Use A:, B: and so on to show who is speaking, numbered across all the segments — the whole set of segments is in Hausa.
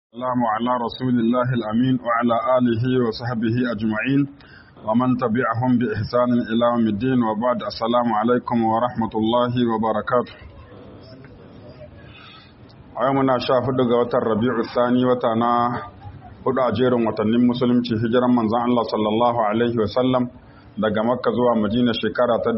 A: السلام على رسول الله الأمين وعلى آله وصحبه أجمعين ومن تبعهم بإحسان إلى يوم الدين وبعد السلام عليكم ورحمة الله وبركاته أيامنا شاهد قوة الربيع الثاني وتنا hudu a jerin watannin musulunci hijiran manzan Allah sallallahu Alaihi wasallam daga makka zuwa madina shekara ta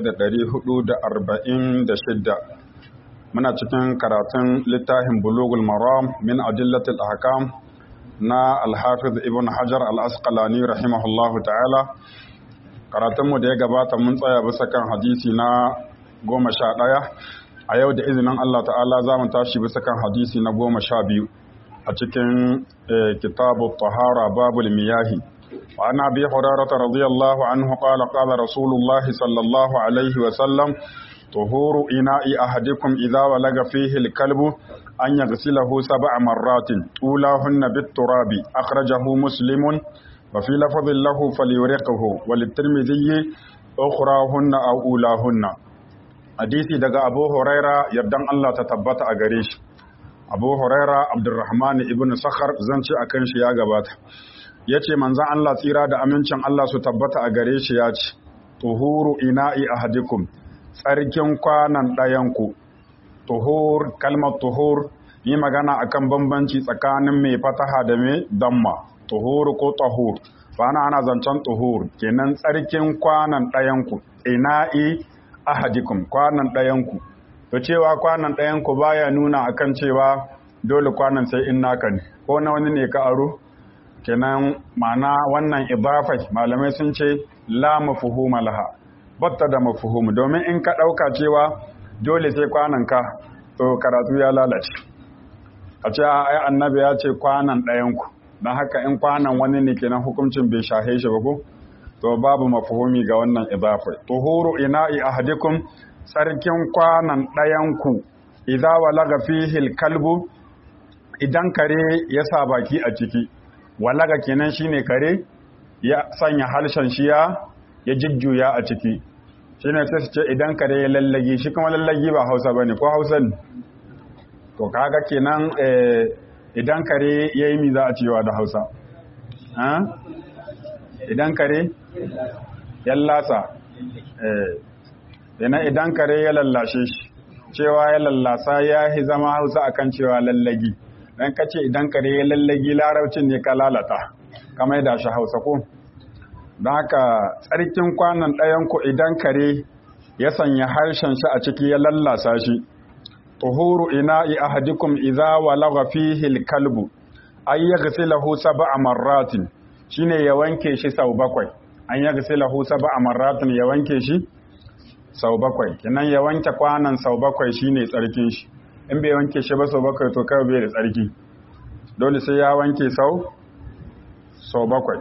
A: 1446 muna cikin karatun littafin bulugul maram min adillatil ahkam na alhafiz ibn hajar al-asqalani rahimahullahu ta'ala karatunmu da ya gabata mun tsaya bisa kan hadisi na goma sha ɗaya a yau da izinin Allah ta'ala za mu tashi bisa kan hadisi na goma sha biyu a cikin kitabu tahara babul miyahi wa ana bi hurarata radiyallahu anhu qala qala rasulullahi sallallahu alaihi wa sallam طهور إناء أحدكم إذا ولغ فيه الكلب أن يغسله سبع مرات أولاهن بالتراب أخرجه مسلم وفي لفظ له فليرقه وللترمذي أخراهن أو أولاهن حديثي دقى أبو هريرة يبدأ الله تتبت أغريش أبو هريرة عبد الرحمن ابن سخر زنشي أكنش يا غبات yace manzon Allah tsira da amincin Allah su tabbata a gare shi ya ce tuhuru ina'i ahadikum tsarkin kwanan ɗayanku tuhur kalmar tuhur yi magana akan bambanci tsakanin mai fataha da mai damma tuhur ko tahur bana ana zancen tuhur kenan tsarkin kwanan ɗayanku ina'i ahadikum kwanan ɗayanku to cewa kwanan ɗayanku baya nuna akan cewa dole kwanan sai in naka ne ko na wani ne ka aro kenan ma'ana wannan idafai malamai sun ce la mafhuma laha batta da mafuhumu domin in ka ɗauka cewa dole sai kwananka to karatu ya lalace a ce ai annabi ya ce kwanan ɗayanku don haka in kwanan wani ne kenan hukuncin bai shahe shi ba ko to babu mafuhumi ga wannan idafai tuhuru ina'i ahadikum sarkin kwanan ɗayanku idza walaga fihi kalbu idan kare ya sa baki a ciki walaga kenan shine kare ya sanya harshen shiya ya jujjuya a ciki shi ne sai su ce idan kare ya lallagi shi kuma lallagi ba hausa ba ne ko hausa ne to kaga kenan idan kare ya yi mi za a cewa da hausa idan kare ya lasa yana idan kare ya lallashe shi cewa ya lallasa ya yi zama hausa akan cewa lallagi don kace idan kare ya lallagi larabcin ne ka lalata kamar da shi hausa ko don haka tsarkin kwanan ɗayanku idan kare ya sanya harshen shi a ciki ya lallasa shi tuhuru ina'i ahadikum idza walagha fihi al-kalbu ay yaghsilahu sab'a marratin shine ya wanke shi sau bakwai an yaghsilahu sab'a marratin ya wanke shi sau bakwai kinan ya wanke kwanan sau bakwai shine tsarkin shi in bai wanke shi ba sau bakwai to kai bai da tsarki dole sai ya wanke sau sau bakwai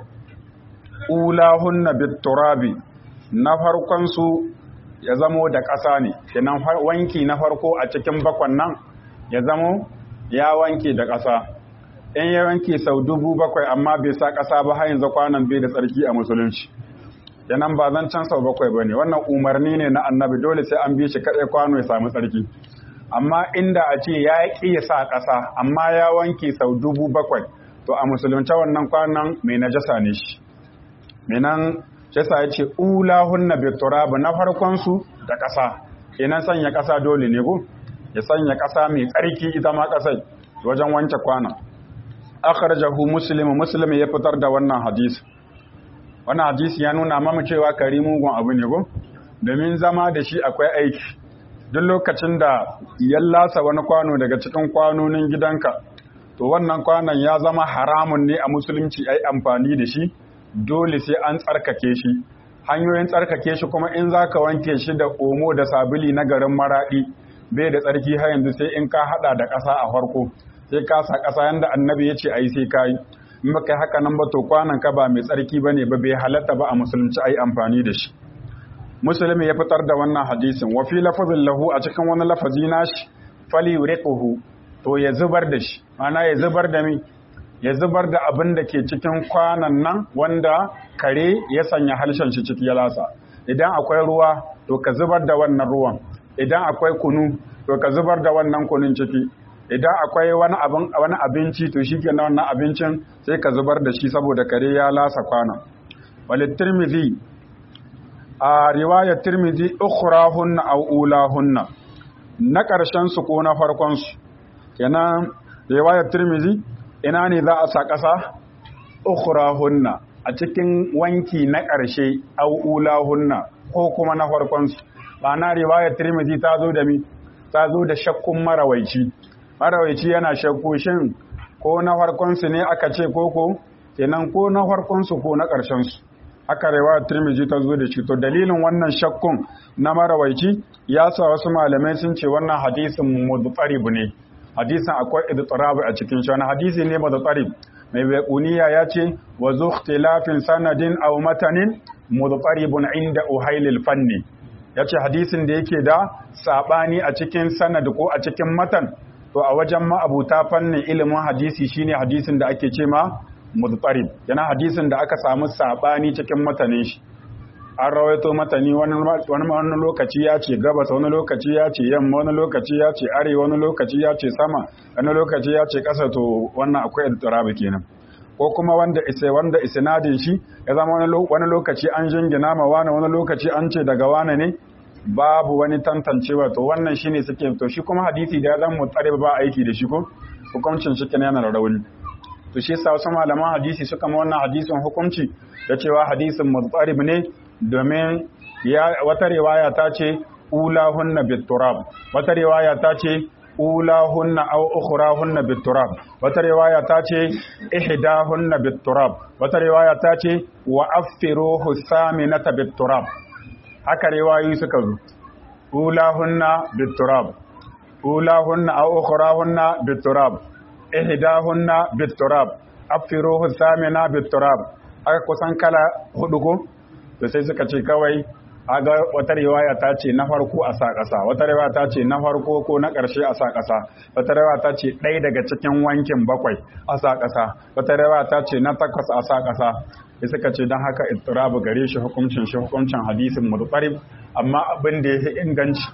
A: ulahunna biturabi na farkon su ya zamo da ƙasa ne kenan wanki na farko a cikin bakwan nan ya zamo ya wanke da ƙasa in ya wanke sau dubu bakwai amma bai sa ƙasa ba har yanzu kwanan bai da tsarki a musulunci kenan ba zan can sau bakwai ba ne wannan umarni ne na annabi dole sai an bi shi kaɗai kwano ya samu tsarki amma inda a ce ya ƙi ya sa ƙasa amma ya wanke sau dubu bakwai to a musulunci wannan kwanan mai najasa ne shi minan yasa ya ce ulahunna bi turab na farkon su da ƙasa kenan sanya ƙasa dole ne ko ya sanya ƙasa mai tsarki ita ma ƙasai wajen wanke kwana akhrajahu muslim muslim ya fitar da wannan hadisi wannan hadisi ya nuna mamu cewa kari mugun abu ne ko domin zama da shi akwai aiki duk lokacin da ya lasa wani kwano daga cikin kwanonin gidanka to wannan kwanon ya zama haramun ne a musulunci ai amfani da shi dole sai an tsarkake shi hanyoyin tsarkake shi kuma in za ka wanke shi da omo da sabili na garin maraɗi bai da tsarki har yanzu sai in ka haɗa da ƙasa a farko sai ka sa ƙasa yanda annabi ya ce a yi sai ka yi in ba kai haka nan ba to kwanan ka ba mai tsarki ba ne ba bai halatta ba a musulunci a yi amfani da shi musulmi ya fitar da wannan hadisin wa fi lafazin lahu a cikin wani lafazi nashi fali riquhu to ya zubar da shi ma'ana ya zubar da mi ya zubar da abin da ke cikin kwanan nan wanda kare ya sanya harshen shi ciki ya lasa idan akwai ruwa to ka zubar da wannan ruwan idan akwai kunu to ka zubar da wannan kunun ciki idan akwai wani abin wani abinci to shikenan wannan abincin sai ka zubar da shi saboda kare ya lasa kwana walid tirmidhi a riwayar tirmidhi ukhrahunna aw ulahunna na ƙarshen su ko na farkon su kenan riwayar tirmidhi ina ne za a sa ƙasa ukhrahunna a cikin wanki na ƙarshe aw ulahunna ko kuma na farkon su ma'ana riwayar tirmidhi ta zo da mi ta zo da shakkun marawaici marawaici yana shakku shin ko na farkon su ne aka ce koko kenan ko na farkon su ko na ƙarshen su aka rewa Tirmidhi ta zo da shi to dalilin wannan shakkun na marawaici ya sa wasu malamai sun ce wannan hadisin mudtarib ne hadisin akwai idtirab a cikin shi wani hadisi ne mudtarib mai baquniya ya ce wa zu ikhtilafin sanadin aw matanin mudtaribun inda uhailil fanni yace hadisin da yake da sabani a cikin sanad ko a cikin matan to a wajen ma'abuta fannin ilimin hadisi shine hadisin da ake ce ma mudtarib yana hadisin da aka samu sabani cikin matanin shi an rawaito matani wani wani lokaci ya ce gabas wani lokaci ya ce yamma wani lokaci ya ce arewa wani lokaci ya ce sama wani lokaci ya ce ƙasa to wannan akwai idrabi kenan ko kuma wanda isa wanda isnadin shi ya zama wani lokaci an jingina ma wani wani lokaci an ce daga wani ne babu wani tantancewa to wannan shine suke to shi kuma hadisi da ya zama mutarib ba aiki da shi ko hukuncin shi kenan yana da rauni to shi yasa wasu malaman hadisi suka ma wannan hadisin hukunci da cewa hadisin mutarib ne domin ya wata riwaya ta ce ulahunna biturab wata riwaya ta ce ulahunna aw ukhrahunna biturab wata riwaya ta ce ihdahunna biturab wata riwaya ta ce wa affiruhu saminata biturab haka riwayoyi suka zo ulahunna biturab ulahunna aw ukhrahunna biturab ihdahunna biturab affiruhu samina biturab aka kusan kala hudu ko to sai suka ce kawai aga wata riwaya ta ce na farko a sa ƙasa wata riwaya ta ce na farko ko na ƙarshe a sa ƙasa wata riwaya ta ce ɗaya daga cikin wankin bakwai a sa ƙasa wata riwaya ta ce na takwas a sa ƙasa sai suka ce don haka ittirabu gare shi hukuncin shi hukuncin hadisin mutsarib amma abin da ya fi inganci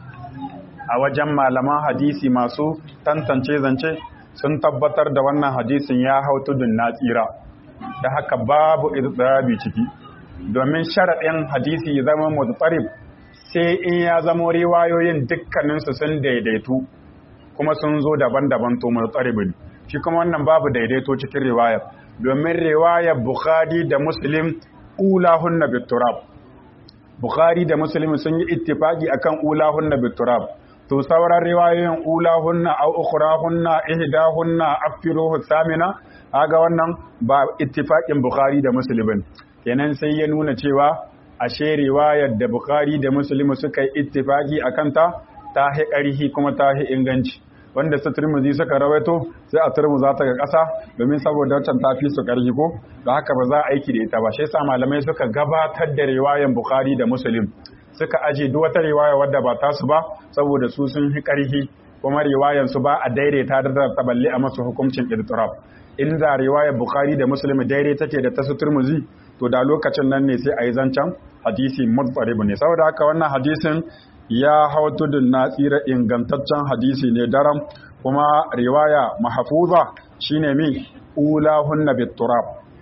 A: a wajen malaman hadisi masu tantance zance sun tabbatar da wannan hadisin ya hau tudun na tsira da haka babu ittirabi ciki domin sharaɗin hadisi ya zama mutsarib sai in ya zama riwayoyin dukkaninsu sun daidaitu kuma sun zo daban-daban to mutsaribin shi kuma wannan babu daidaito cikin riwayar domin riwayar bukhari da muslim ulahunna biturab bukhari da muslim sun yi ittifaki akan ulahunna biturab to sauran riwayoyin ulahunna aw ukhrahunna ihdahunna afiruhu samina aga wannan ba ittifakin bukhari da muslim kenan sai ya nuna cewa ashe riwayar da Bukhari da Muslim suka yi ittifaki akan ta ta hi ƙarhi kuma ta hi inganci wanda su Tirmidhi suka rawaito sai a Tirmidhi ta ga ƙasa domin saboda wancan ta fi su ƙarhi ko da haka ba za a aiki da ita ba shi yasa malamai suka gabatar da riwayar Bukhari da Muslim suka aje duk wata riwaya wadda ba tasu ba saboda su sun hi ƙarhi kuma riwayar su ba a daidaita da ta balle a masu hukuncin idtirab inda riwayar Bukhari da Muslim daidai take da ta su Tirmidhi to da lokacin nan ne sai a yi zancen hadisi mutsaribu ne saboda haka wannan hadisin ya hau tudun na tsira ingantaccen hadisi ne daram kuma riwaya mahafuza shine min ulahunna biturab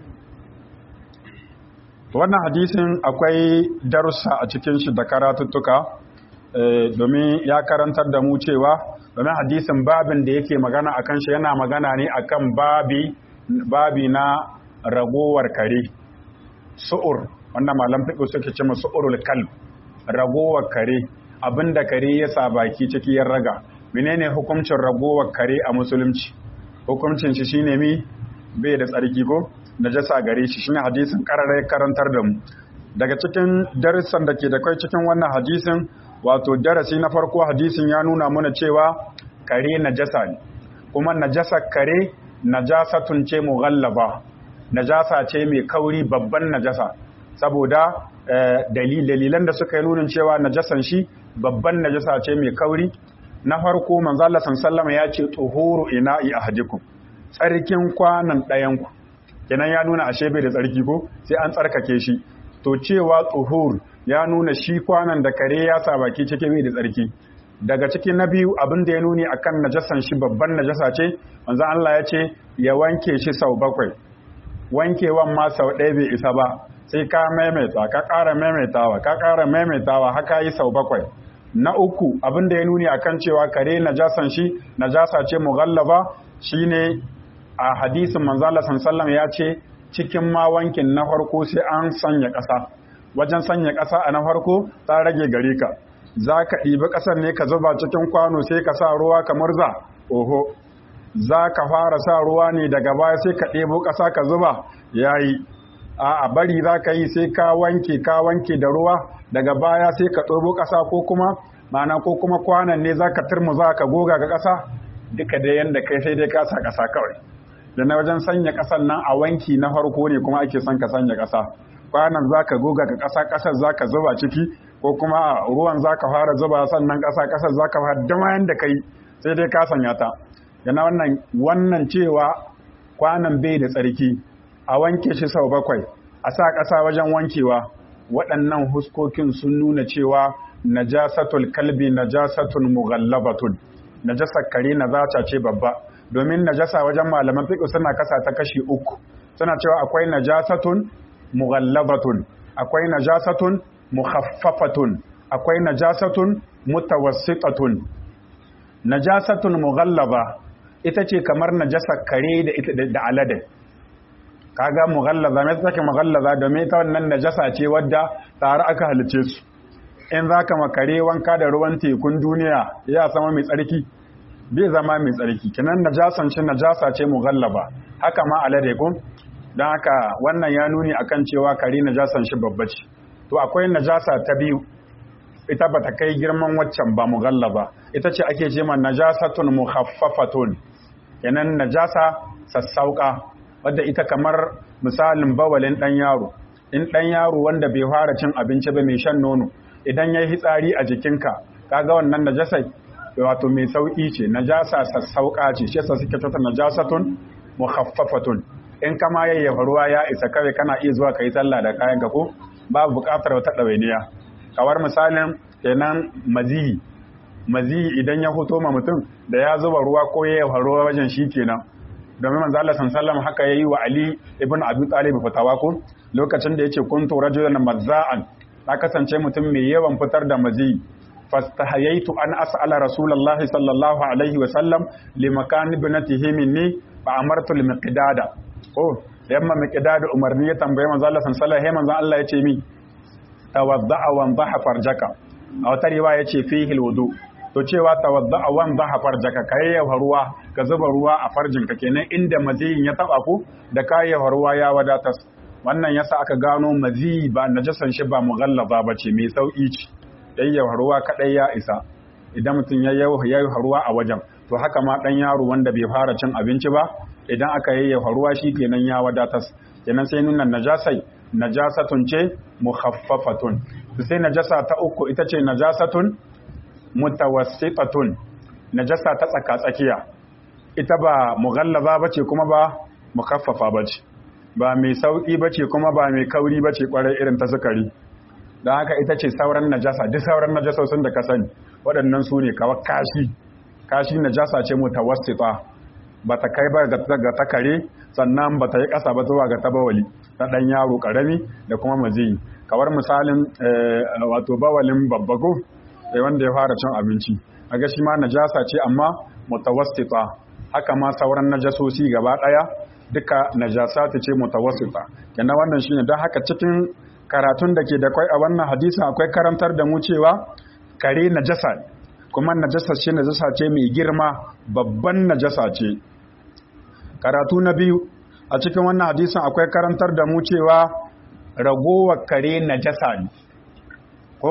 A: wannan hadisin akwai darussa a cikin shi da karatuttuka domin ya karantar da mu cewa domin hadisin babin da yake magana akan shi yana magana ne akan babi babi na ragowar kare su'ur wanda malam fiƙo suke ce su'urul kalb ragowar kare abinda kare ya sa baki ciki ya raga menene hukuncin ragowar kare a musulunci hukuncin shi shine mi bai da tsarki ko najasa gare shi shine hadisin kararai karantar da mu daga cikin darussan da ke da kai cikin wannan hadisin wato darasi na farko hadisin ya nuna mana cewa kare najasa ne kuma najasa kare najasatun ce mughallaba najasa ce mai kauri babban najasa saboda dalilan da suka yi nunin cewa najasan shi babban najasa ce mai kauri na farko manzo Allah sallama ya ce tuhuru ina'i ahadikum tsarkin kwanan ɗayanku kenan ya nuna ashe bai da tsarki ko sai an tsarkake shi to cewa tuhur ya nuna shi kwanan da kare ya sa baki cike bai da tsarki daga cikin na biyu abin da ya nuni akan najasan shi babban najasa ce manzo Allah ya ce ya wanke shi sau bakwai wankewan ma sau ɗaya bai isa ba sai ka maimaita ka ƙara maimaitawa ka ƙara maimaitawa haka yi sau bakwai na uku abin da ya nuni akan cewa kare najasan shi najasa ce mughallaba shine a hadisin manzo Allah sallallahu ya ce cikin ma wankin na farko sai an sanya ƙasa wajen sanya ƙasa a na farko ta rage gare ka za ka ɗibi ƙasar ne ka zuba cikin kwano sai ka sa ruwa kamar za oho za ka fara sa ruwa ne daga baya sai ka ɗebo ƙasa ka zuba ya yi a bari za ka yi sai ka wanke ka wanke da ruwa daga baya sai ka ɗobo ƙasa ko kuma mana ko kuma kwanan ne za ka turmuza ka goga ga ƙasa duka da yadda kai sai dai ka sa ƙasa kawai da na wajen sanya ƙasar nan a wanki na farko ne kuma ake son ka sanya ƙasa kwanan za ka goga ga ƙasa ƙasar za ka zuba ciki ko kuma ruwan za ka fara zuba sannan ƙasa ƙasar za ka fara dama yadda ka yi sai dai ka sanya ta yana wannan wannan cewa kwanan bai da tsarki a wanke shi sau bakwai a sa ƙasa wajen wankewa waɗannan huskokin sun nuna cewa najasatul kalbi najasatun mughallabatun najasar kare najasa ce babba domin najasa wajen malaman fiqh suna kasa ta kashi uku suna cewa akwai najasatun mughallabatun akwai najasatun mukhaffafatun akwai najasatun mutawassitatun najasatun mughallaba ita ce kamar najasar kare da ita da alade kaga mughallaza me take mughallaza domin ita wannan najasa ce wadda tare aka halice su in zaka makare wanka da ruwan tekun duniya ya sama mai tsarki bai zama mai tsarki kinan najasan shi najasa ce mughallaba haka ma alade ko dan haka wannan ya nuni akan cewa kare najasan shi babba ce to akwai najasa ta biyu ita bata kai girman waccan ba mughallaba ita ce ake ce ma najasatun mukhaffafatun kenan najasa sassauka wadda ita kamar misalin bawalin ɗan yaro in ɗan yaro wanda bai fara cin abinci ba mai shan nono idan ya yi hitsari a jikinka kaga wannan najasai wato mai sauƙi ce najasa sassauƙa ce shi yasa suke tata najasatun mukhaffafatun in kama yayyafa ruwa ya isa kawai kana iya zuwa kai sallah da kayan ka ko babu buƙatar wata ɗawainiya kawar misalin kenan maziyi maziyi idan ya fito ma mutum da ya zuba ruwa ko yayyafa ruwa wajen shi kenan domin manzo Allah sallallahu haka yayi wa Ali ibn Abi Talib fatawa ko lokacin da yace kuntu rajulan mazza'an na kasance mutum mai yawan fitar da mazi fastahayaitu an as'ala rasulullahi sallallahu alaihi wa sallam li makan ibnatihi minni fa amartu al miqdada ko yamma miqdada umarni ya tambaye manzo Allah sallallahu alaihi manzo Allah yace mi tawadda'a wa dhaha farjaka a wata riwaya yace fihi al wudu to cewa tawadda'a wan dhaha farjaka kayyafa ruwa ka zuba ruwa a farjinka kenan inda maziyin ya taba ku da kayyafa ruwa ya wadatar wannan yasa aka gano mazi ba najasan shi ba mughallaba bace mai sauki ce yayyafa ruwa kadai ya isa idan mutum ya yayyafa ruwa a wajen to haka ma dan yaro wanda bai fara cin abinci ba idan aka yayyafa ruwa shi kenan ya wadatar kenan sai nuna najasai najasatun ce mukhaffafatun sai najasa ta uku ita ce najasatun mutawassitatun najasa ta tsaka tsakiya ita ba mughallaza bace kuma ba mukhaffafa bace ba mai sauki bace kuma ba mai kauri bace kwarai irin ta sukari dan haka ita ce sauran najasa duk sauran najasosin da ka sani waɗannan su ne kawai kashi kashi najasa ce mutawassita bata kai ba ga ta kare sannan bata yi ƙasa ba zuwa ga tabawali ta ɗan yaro ƙarami da kuma maziyi kawar misalin wato bawalin babbago wanda ya fara cin abinci a shi ma najasa ce amma mutawassita haka ma sauran najasosi gaba daya duka najasa ta ce mutawassita kenan wannan shine don haka cikin karatun da ke da kwai a wannan hadisi akwai karantar da mu cewa kare najasa kuma najasa ce najasa ce mai girma babban najasa ce karatu na biyu a cikin wannan hadisin akwai karantar da mu cewa ragowar kare najasa ne ko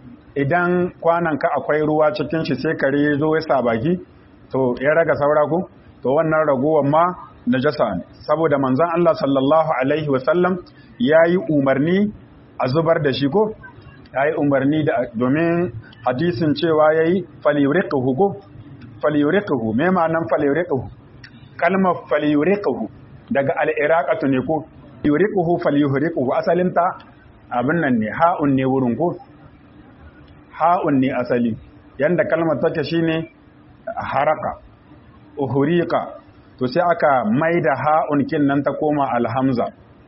A: idan kwananka akwai ruwa cikin shi sai kare ya zo ya sa baki to ya raga saura ku to wannan ragowar ma najasa ne saboda manzon Allah sallallahu alaihi wasallam yayi umarni a zubar da shi ko yayi umarni da domin hadisin cewa yayi falyuriquhu ko falyuriquhu me ma'anan falyuriquhu kalmar falyuriquhu daga al-iraqatu ne ko yuriquhu falyuriquhu asalinta abin nan ne ha'un ne wurin ko ha'un ne asali yanda kalmar take shine haraka uhuriqa to sai aka maida ha'un kin nan ta koma alhamza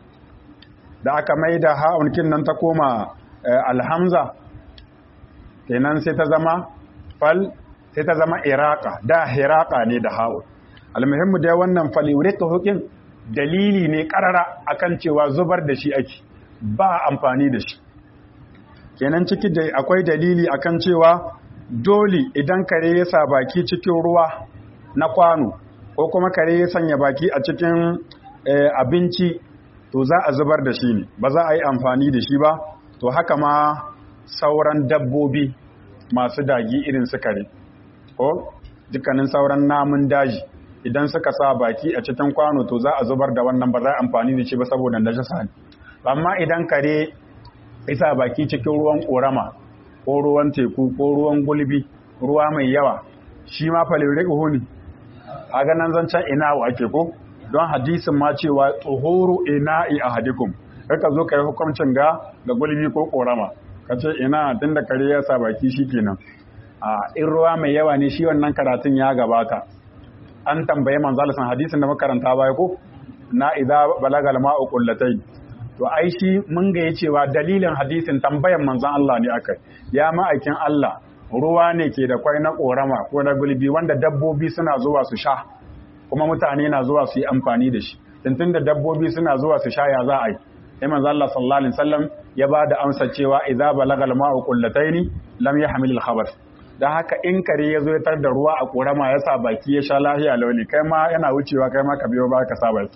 A: da aka maida ha'un kin nan ta koma alhamza kenan sai ta zama fal sai ta zama iraka da hiraka ne da ha'un almuhimmu dai wannan faliwrika hukin dalili ne karara akan cewa zubar da shi ake ba amfani da shi kenan ciki da akwai dalili akan cewa dole idan kare ya sa baki cikin ruwa na kwano ko kuma kare ya sanya baki a cikin abinci to za a zubar da shi ne ba za a yi amfani da shi ba to haka ma sauran dabbobi masu dagi irin su kare ko dukkanin sauran namun daji idan suka sa baki a cikin kwano to za a zubar da wannan ba za a amfani da shi ba saboda najasa ne amma idan kare isa baki cikin ruwan korama ko ruwan teku ko ruwan gulbi ruwa mai yawa shi ma falire ne a ganin zancen ina wa ake ko don hadisin ma cewa tsohoro ina'i a hadikum ka zo ka yi hukuncin ga ga gulbi ko korama ka ce ina tun da kare ya sa baki shi kenan a in ruwa mai yawa ne shi wannan karatun ya gabata an tambaye manzalisan hadisin da makaranta baya ko na idza balagal ma'u qullatayn to ai shi mun ga cewa dalilin hadisin tambayan manzon Allah ne akai ya ma'aikin Allah ruwa ne ke da kwai na korama ko na gulbi wanda dabbobi suna zuwa su sha kuma mutane na zuwa su yi amfani da shi tuntun da dabbobi suna zuwa su sha ya za a yi sai manzo Allah sallallahu alaihi wasallam ya ba da amsa cewa idza balagal ma'u qullataini lam yahmil al-khabath dan haka in kare ya zo ya tar da ruwa a korama ya sa baki ya sha lahiya launi kai ma yana wucewa kai ma ka biyo ba ka sa baki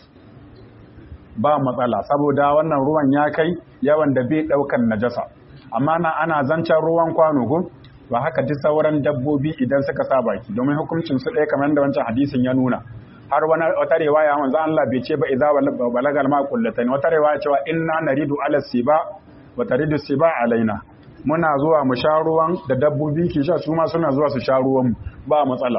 A: ba matsala saboda wannan ruwan ya kai yawan da bai daukan najasa amma na ana zancen ruwan kwano ko ba haka duk sauran dabbobi idan suka sa baki domin hukuncin su ɗaya kamar da wancan hadisin ya nuna har wani wata riwaya manzo Allah bai ce ba idza balagal ma kullatan wata riwaya cewa inna naridu ala siba wa taridu siba alaina muna zuwa mu sha ruwan da dabbobi ke sha su ma suna zuwa su sha ruwan ba matsala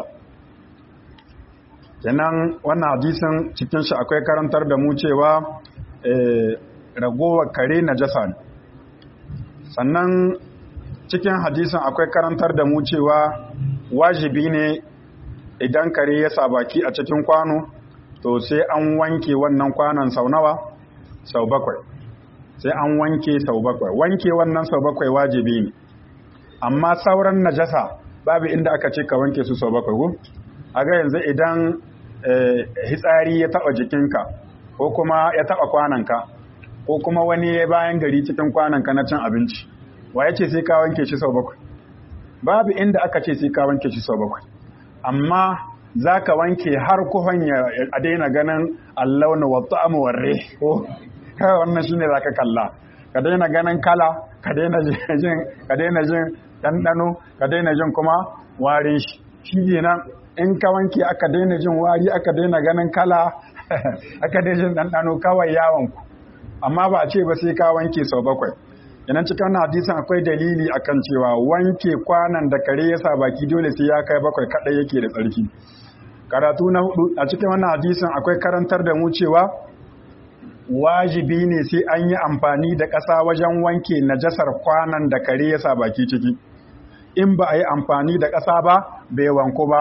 A: kenan wannan hadisin cikin shi akwai karantar da mu cewa ragowar kare najasa ne sannan cikin hadisin akwai karantar da mu cewa wajibi ne idan kare ya sa baki a cikin kwano to sai an wanke wannan kwanon sau nawa sau bakwai sai an wanke sau bakwai wanke wannan sau bakwai wajibi ne amma sauran najasa babu inda aka ce ka wanke su sau bakwai ko a ga yanzu idan hitsari ya taba jikinka ko kuma ya taba kwananka ko kuma wani ya bayan gari cikin kwananka na cin abinci wa ya ce sai ka wanke shi sau bakwai babu inda aka ce sai ka wanke shi sau bakwai amma za ka wanke har kuhon a daina ganin allauna wa ta'amu warre ko kawai wannan shine za ka kalla ka daina ganin kala ka daina jin ka daina jin ɗanɗano ka daina jin kuma warin shi shi nan in ka wanke aka daina jin wari aka daina ganin kala aka daina jin ɗanɗano kawai yawon ku amma ba a ce ba sai ka wanke sau bakwai Idan cikin hadisin akwai dalili akan cewa wanke kwanan da kare ya sa baki dole sai ya kai bakwai kadai yake da tsarki. Karatu na hudu a cikin wannan hadisin akwai karantar da mu cewa wajibi ne sai an yi amfani da ƙasa wajen wanke najasar kwanan da kare ya sa baki ciki. In ba a yi amfani da ƙasa ba, bai wanku ba.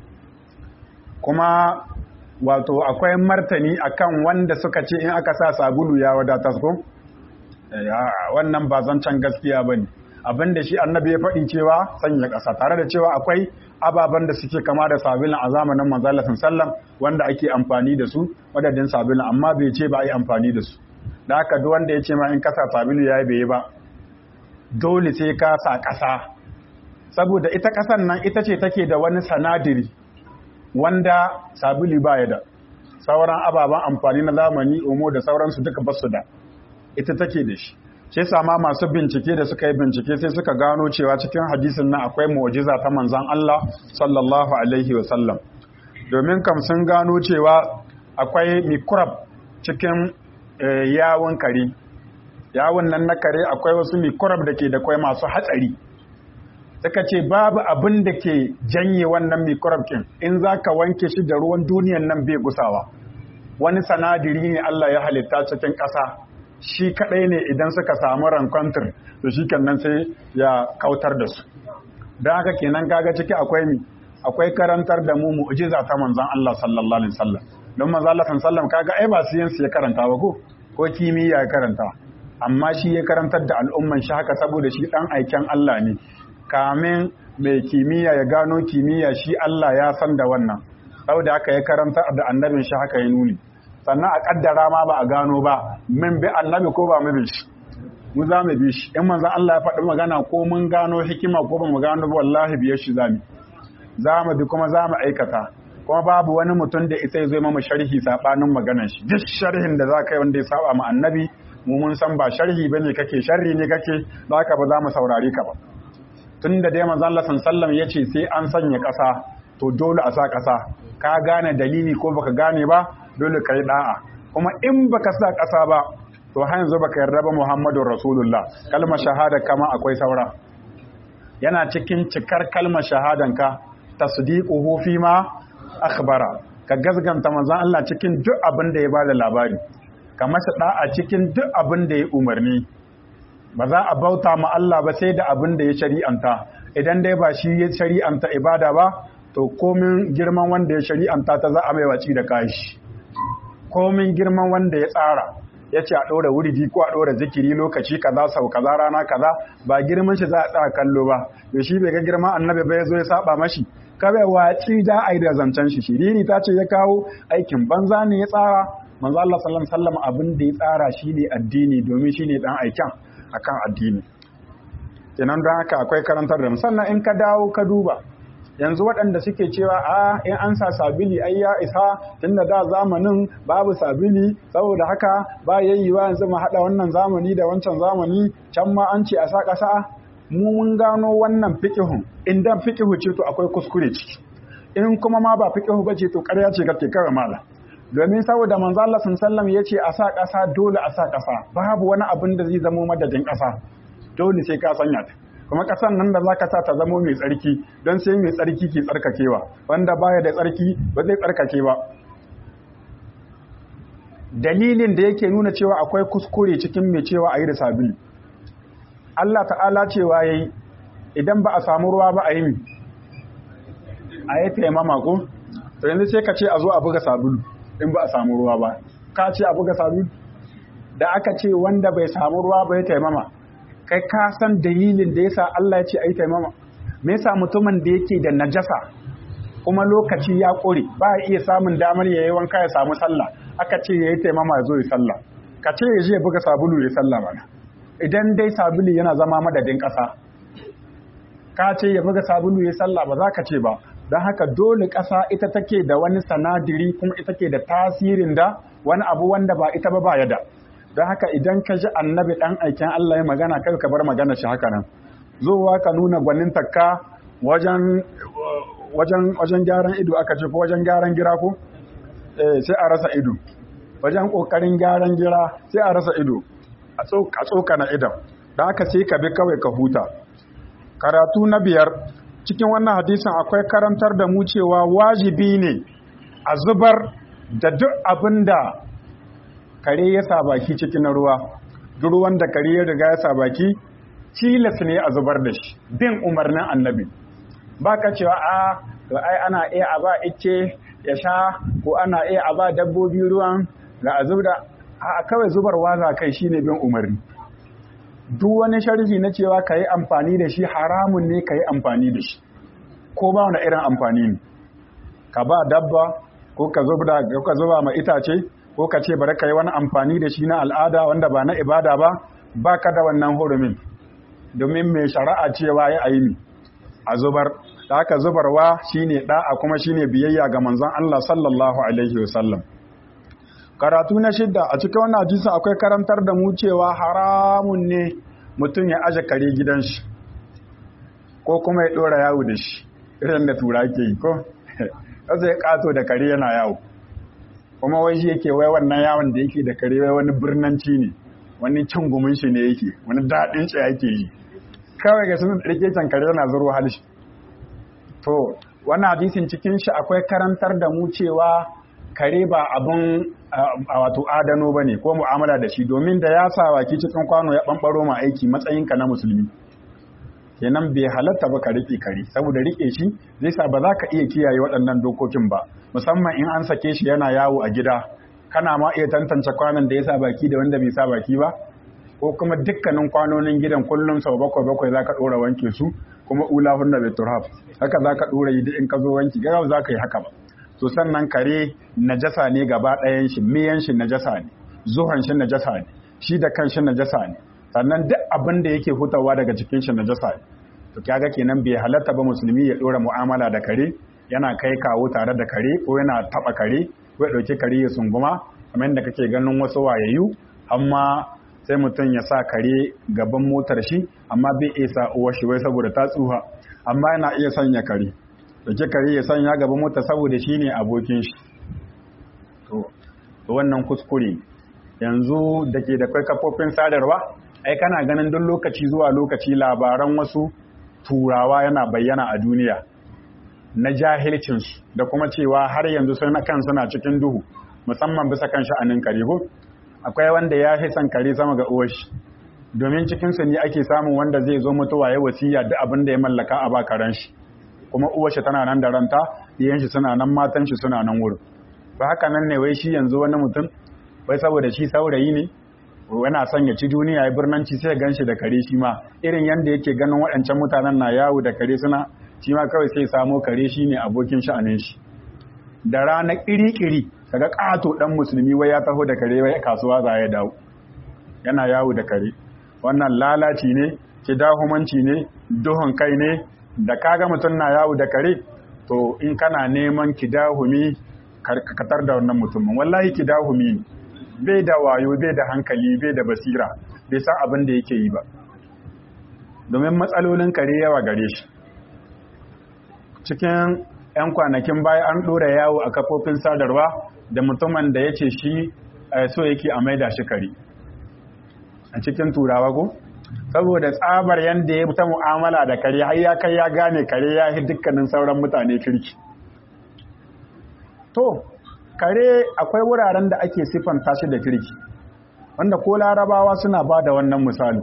A: Kuma wato akwai martani akan wanda suka ce in aka sa sabulu ya wadatar ko? wannan ba zancen gaskiya ba ne abin da shi annabi ya faɗi cewa sanya ƙasa tare da cewa akwai ababen da suke kama da sabulun a zamanin manzalasin sallam wanda ake amfani da su madadin sabulun amma bai ce ba a yi amfani da su da haka duk wanda ya ce ma in kasa sabulu ya yi bai ba dole sai ka sa ƙasa saboda ita ƙasan nan ita ce take da wani sanadiri wanda sabulu ba ya da sauran ababen amfani na zamani omo da sauransu duka basu da ita take da shi sai sama masu bincike da suka yi bincike sai suka gano cewa cikin hadisin nan akwai mu'jiza ta manzon Allah sallallahu alaihi wasallam domin kam sun gano cewa akwai mikrab cikin yawon kare yawon nan na kare akwai wasu mikrab da ke da kwai masu hatsari suka ce babu abin da ke janye wannan mikrab kin in zaka wanke shi da ruwan duniyan nan bai gusawa wani sanadiri ne Allah ya halitta cikin ƙasa shi kadai ne idan suka samu rankwantar to shi nan sai ya kautar da su don haka kenan kaga ciki akwai mi akwai karantar da mu mu'jiza ta manzon Allah sallallahu alaihi wasallam don manzon Allah sallallahu alaihi wasallam kaga ai ba siyansu ya karanta ba ko ko kimiyya ya karanta amma shi ya karantar da al'umman shi haka saboda shi dan aiken Allah ne kamin mai kimiyya ya gano kimiyya shi Allah ya san da wannan saboda haka ya karanta da annabin shi haka ya nuni sannan a kaddara ma ba a gano ba min bi annabi ko ba mu bi shi mu za mu bi shi in manzon Allah ya faɗi magana ko mun gano hikima ko ba mu gano ba wallahi biyar shi za mu za mu bi kuma za mu aikata kuma babu wani mutum da isa zai mamu sharhi sabanin maganar shi duk sharhin da za ka yi wanda ya saba mu annabi mu mun san ba sharhi bane kake sharri ne kake za ka ba za mu saurare ka ba tun da dai manzon Allah sallallahu ya ce sai an sanya ƙasa to dole a sa ƙasa ka gane dalili ko baka gane ba dole ka yi da'a kuma in baka sa ƙasa ba to har yanzu baka yarda ba Muhammadur Rasulullah kalmar shahada kama akwai saura yana cikin cikar kalmar shahadanka tasdiquhu fi ma akhbara ka gazganta manzon Allah cikin duk abin da ya bada labari ka masa da'a cikin duk abin da ya umarni ba za a bauta ma Allah ba sai da abin da ya shari'anta idan dai ba shi ya shari'anta ibada ba to komin girman wanda ya shari'anta ta za a mai waci da kashi komin girman wanda ya tsara ya ce a ɗora wuridi ko a ɗora zikiri lokaci kaza sau kaza rana kaza ba girman shi za a tsaya kallo ba da shi bai ga girman annabi ba ya zo ya saba mashi kawai waci da a yi da zancen shi shiriri ta ce ya kawo aikin banza ne ya tsara manzo Allah sallallahu alaihi wasallam abin da ya tsara shine addini domin shine dan aikin akan addini kenan don haka akwai karantar da sannan in ka dawo ka duba yanzu waɗanda suke cewa a in an sa sabili ai ya isa tunda da zamanin babu sabili saboda haka ba yayyuwa yanzu mu haɗa wannan zamani da wancan zamani can ma an ce a sa ƙasa mu mun gano wannan fiqihun in dan fiqihu ce to akwai kuskure ciki in kuma ma ba fiqihu bace to ƙarya ce kake kawai mala domin saboda manzo Allah sallallahu ya ce a sa ƙasa dole a sa ƙasa babu wani abin da zai zamo madadin ƙasa dole sai ka sanya ta kuma ƙasan nan da zaka sa ta zamo mai tsarki don sai mai tsarki ke tsarkakewa wanda baya da tsarki ba zai tsarkake ba dalilin da yake nuna cewa akwai kuskure cikin mai cewa a yi da sabili Allah ta'ala cewa yayi idan ba a samu ruwa ba a yi a yi taimama ko to yanzu sai ka ce a zo a buga sabulu in ba a samu ruwa ba ka ce a buga sabulu da aka ce wanda bai samu ruwa ba ya taimama kai ka san dalilin da yasa Allah ya ce ai taimama me yasa mutumin da yake da najasa kuma lokaci ya kore ba ya iya samun damar yayi wanka ya samu sallah aka ce yayi taimama ya zo ya sallah ka ce ya je buga sabulu ya sallah bana idan dai sabulu yana zama madadin ƙasa ka ce ya buga sabulu ya sallah ba za ka ce ba don haka dole ƙasa ita take da wani sanadiri kuma ita ke da tasirin da wani abu wanda ba ita ba ba ya da don haka idan ka ji annabi ɗan aikin Allah ya magana kai ka bar magana shi haka nan zuwa ka nuna gwanin takka wajen wajen gyaran ido aka ce ko wajen gyaran gira ko eh sai a rasa ido wajen kokarin gyaran gira sai a rasa ido a tsoka na idan don haka sai ka bi kawai ka huta karatu na biyar cikin wannan hadisin akwai karantar da mu cewa wajibi ne a zubar da duk abin da kare ya sa baki cikin ruwa duk ruwan da kare ya riga ya sa baki tilas ne a zubar da shi bin umarnin annabi ba ka cewa a to ai ana iya a ba ice ya sha ko ana iya a ba dabbobi ruwan ga a zubda a kawai zubarwa za kai shine bin umarni duk wani sharhi na cewa ka yi amfani da shi haramun ne ka yi amfani da shi ko ba wani irin amfani ne ka ba dabba ko ka zuba ma itace ko ka ce bari ka yi wani amfani da shi na al'ada wanda ba na ibada ba ba ka da wannan hurumin domin mai shari'a cewa ya ayi a zubar da aka zubarwa shine da'a kuma shine biyayya ga manzon Allah sallallahu alaihi wasallam karatu na shidda a cikin wannan hadisi akwai karantar da mu cewa haramun ne mutum ya aje kare gidan shi ko kuma ya dora yawo da shi irin da tura ke yi ko kasa ya kato da kare yana yawo kuma wai shi yake wai wannan yawon da yake da kare wai wani birnanci ne wani cin gumin shi ne yake wani daɗin shi yake yi kawai ga sunan ɗarke can kare yana zuro halishi to wannan hadisin cikin shi akwai karantar da mu cewa kare ba abin a wato adano ba ne ko mu'amala da shi domin da ya sa baki cikin kwano ya ɓanɓaro ma aiki matsayinka na musulmi kenan bai halatta ba ka rike kare saboda rike shi zai sa ba za ka iya kiyaye waɗannan dokokin ba musamman in an sake shi yana yawo a gida kana ma iya tantance kwanan da ya sa baki da wanda bai sa baki ba ko kuma dukkanin kwanonin gidan kullum sau bakwai bakwai za ka ɗora wanke su kuma ula hunna bai turhaf haka za ka ɗora yi in ka zo wanki gawa za ka yi haka ba to sannan kare najasa ne gaba ɗayan shi miyan shi najasa ne zuhan shi najasa ne shi da kan shi najasa ne sannan duk abin da yake hutawa daga cikin shi najasa ne to kaga kenan bai halatta ba musulmi ya ɗora mu'amala da kare yana kai kawo tare da kare ko yana taɓa kare ko ya ɗauki kare ya sunguma kamar yadda kake ganin wasu wayayyu amma sai mutum ya sa kare gaban motar shi amma bai iya sa uwar shi wai saboda ta tsuha amma yana iya sanya kare dauke kare ya sanya gaban mota saboda shi ne abokin shi to wannan kuskure yanzu da ke da kai kafofin sadarwa ai kana ganin duk lokaci zuwa lokaci labaran wasu turawa yana bayyana a duniya na jahilcinsu da kuma cewa har yanzu suna kan suna cikin duhu musamman bisa kan sha'anin kare ko akwai wanda ya fi son kare sama ga uwashi domin cikinsu ne ake samun wanda zai zo mutuwa ya wasiya duk abin da ya mallaka a ba karen shi kuma uwashi tana nan da ranta iyan shi suna nan matan shi suna nan wurin ba haka nan ne wai shi yanzu wani mutum wai saboda shi saurayi ne yana son ya ci duniya ya birnanci sai gan shi da kare shi ma irin yanda yake ganin waɗancan mutanen na yawo da kare suna shi ma kawai sai samo kare shi ne abokin sha'anin shi da rana ƙiri-ƙiri kaga ƙato ɗan musulmi wai ya taho da kare wai kasuwa za ya dawo yana yawo da kare wannan lalaci ne kidahumanci ne duhun kai ne da kaga mutum na yawo da kare to in kana neman kidahumi karkatar da wannan mutumin wallahi kidahumi ne bai da wayo bai da hankali bai da basira bai san abin da yake yi ba domin matsalolin kare yawa gare shi cikin 'yan kwanakin baya an ɗora yawo a kafofin sadarwa da mutumin da ya ce shi so yake a maida shi kare a cikin turawa ko saboda tsabar yadda ya ta mu'amala da kare har ya kai ya gane kare ya yi dukkanin sauran mutane kirki to kare akwai wuraren da ake siffanta shi da kirki wanda ko larabawa suna ba da wannan misali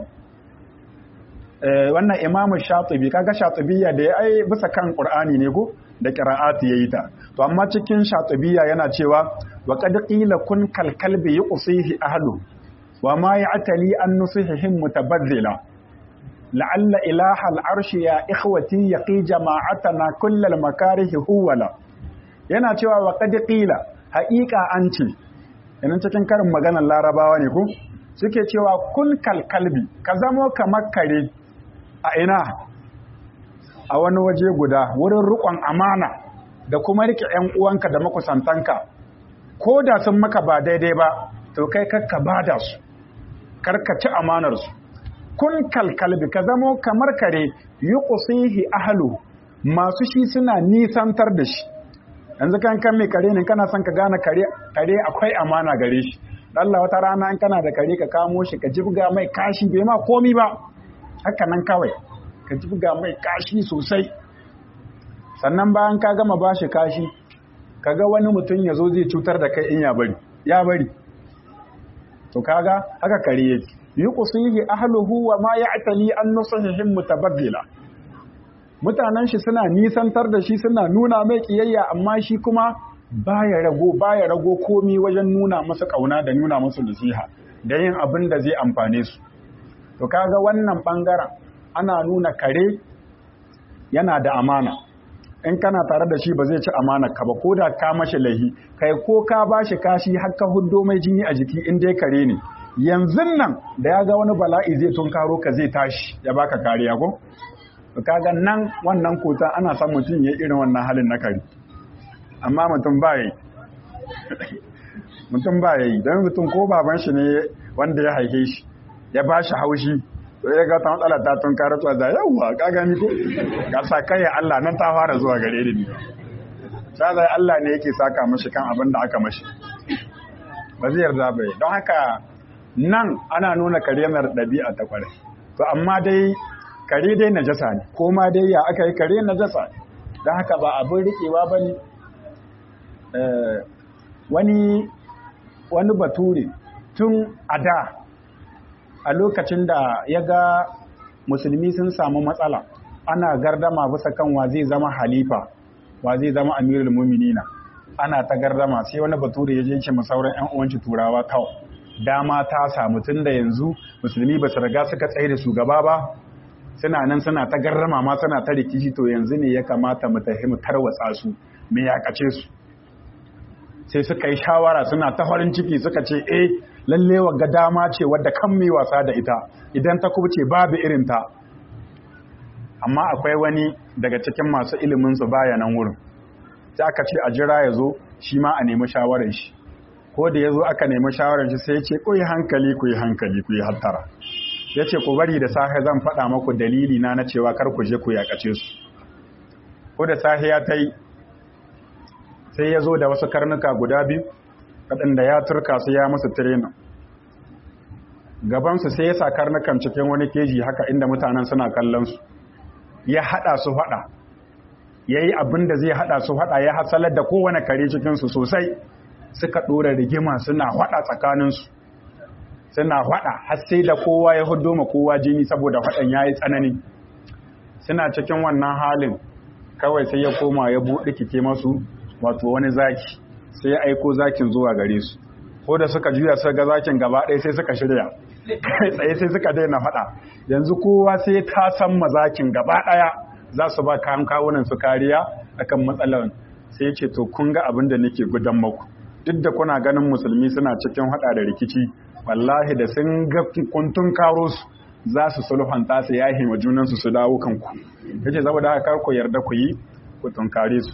A: wannan imamu shatibi kaga shatibiya da ya ai bisa kan qur'ani ne ko da qira'ati yayi ta to amma cikin shatibiya yana cewa wa qad qila kun kal kalbi yuqsihi ahlu wa ma ya'tali an nusihihim mutabazzila la'alla ilaha al'arshi ya ikhwati yaqi jama'atana kullal makarihi huwala yana cewa wa qad qila haqiqa an ce yana cikin karin maganar larabawa ne ko suke cewa kun kal kalbi ka zamo kamar kare a ina a wani waje guda wurin rukon amana da kuma rike ‘yan uwanka da makusantanka ko da sun maka ba daidai ba to kai kakka ba da su karkaci amanarsu kun kalkalbi ka zamo kamar kare yi kusihi ahalu masu shi suna nisantar da shi yanzu kan kan mai kare ne kana son ka gane kare akwai amana gare shi Allah wata rana in kana da kare ka kamo shi ka jibga mai kashi bai ma komi ba haka nan kawai ka jibga mai kashi sosai sannan bayan ka gama ba shi kashi kaga wani mutum ya zo zai cutar da kai in ya bari ya bari to kaga haka kare yake yuqsihi ahluhu wa ma ya'tali an nusihim mutabaddila mutanen shi suna nisantar da shi suna nuna mai kiyayya amma shi kuma baya rago baya rago komi wajen nuna masa kauna da nuna masa nasiha da yin abin da zai amfane su to kaga wannan bangaren ana nuna kare yana da amana in kana tare da shi ba zai ci amana ka ba ko da ka mashi lahi kai ko ka bashi kashi har ka huddo mai jini a jiki in dai kare ne yanzu nan da ya ga wani bala'i zai tunkaro ka zai tashi ya baka kariya ko kaga nan wannan kota ana son mutum ya irin wannan halin na kare amma mutum ba yi mutum ba yi don mutum ko baban shi ne wanda ya haife shi ya ba shi haushi to ya ga ta matsala ta tun karo tsuwa da yawwa ka gani ko ga sa kai Allah nan ta fara zuwa gare ni sai Allah ne yake saka mashi kan abin da aka mashi ba zai yarda ba don haka nan ana nuna karemar ɗabi'a ta kwarai to amma dai kare dai najasa ne ko ma dai ya aka yi kare najasa ne don haka ba abin riƙewa ba ne wani wani bature tun a da a lokacin da ya ga musulmi sun samu matsala ana gardama bisa kan wa zai zama halifa wa zai zama amirul muminina ana ta gardama sai wani bature ya je ce masauran yan uwanci turawa kawai dama ta samu tun da yanzu musulmi ba su riga suka tsaye da shugaba ba suna nan suna ta garrama ma suna ta rikici to yanzu ne ya kamata mu tafi mu tarwatsa su me ya kace su sai suka yi shawara suna ta farin ciki suka ce eh lalle ga dama ce wadda kan mai wasa da ita idan ta kubce babu irin ta amma akwai wani daga cikin masu ilimin su baya nan wurin sai aka ce a jira ya zo shi ma a nemi shawarar shi ko da ya zo aka nemi shawarar shi sai ya ce ku yi hankali ku yi hankali ku yi hattara ya ce ku bari da safe zan faɗa maku dalili na na cewa kar ku je ku yakace su ko da safe ya ta yi sai ya zo da wasu karnuka guda biyu waɗanda ya turka su ya musu tirena gabansu sai ya sa karnukan cikin wani keji haka inda mutanen suna kallon su ya haɗa su faɗa ya yi abin da zai haɗa su faɗa ya hasalar da kowane kare cikinsu sosai suka ɗora rigima suna faɗa tsakaninsu suna faɗa har sai da kowa ya hudo ma kowa jini saboda faɗan ya yi tsanani suna cikin wannan halin kawai sai ya koma ya buɗe kike masu wato wani zaki sai ya aiko zakin zuwa gare su ko da suka juya suka ga zakin gaba ɗaya sai suka shirya kai tsaye sai suka daina faɗa yanzu kowa sai ta san mazakin gaba ɗaya za su ba kayan kawunan su kariya akan matsalar sai ya ce to kun ga abin da nake gudan maku duk da kuna ganin musulmi suna cikin haɗa da rikici wallahi da sun ga kuntun karo su za su sulhanta su yahi wa junansu su dawo kanku yace saboda haka kar ku yarda ku yi ku tunkare su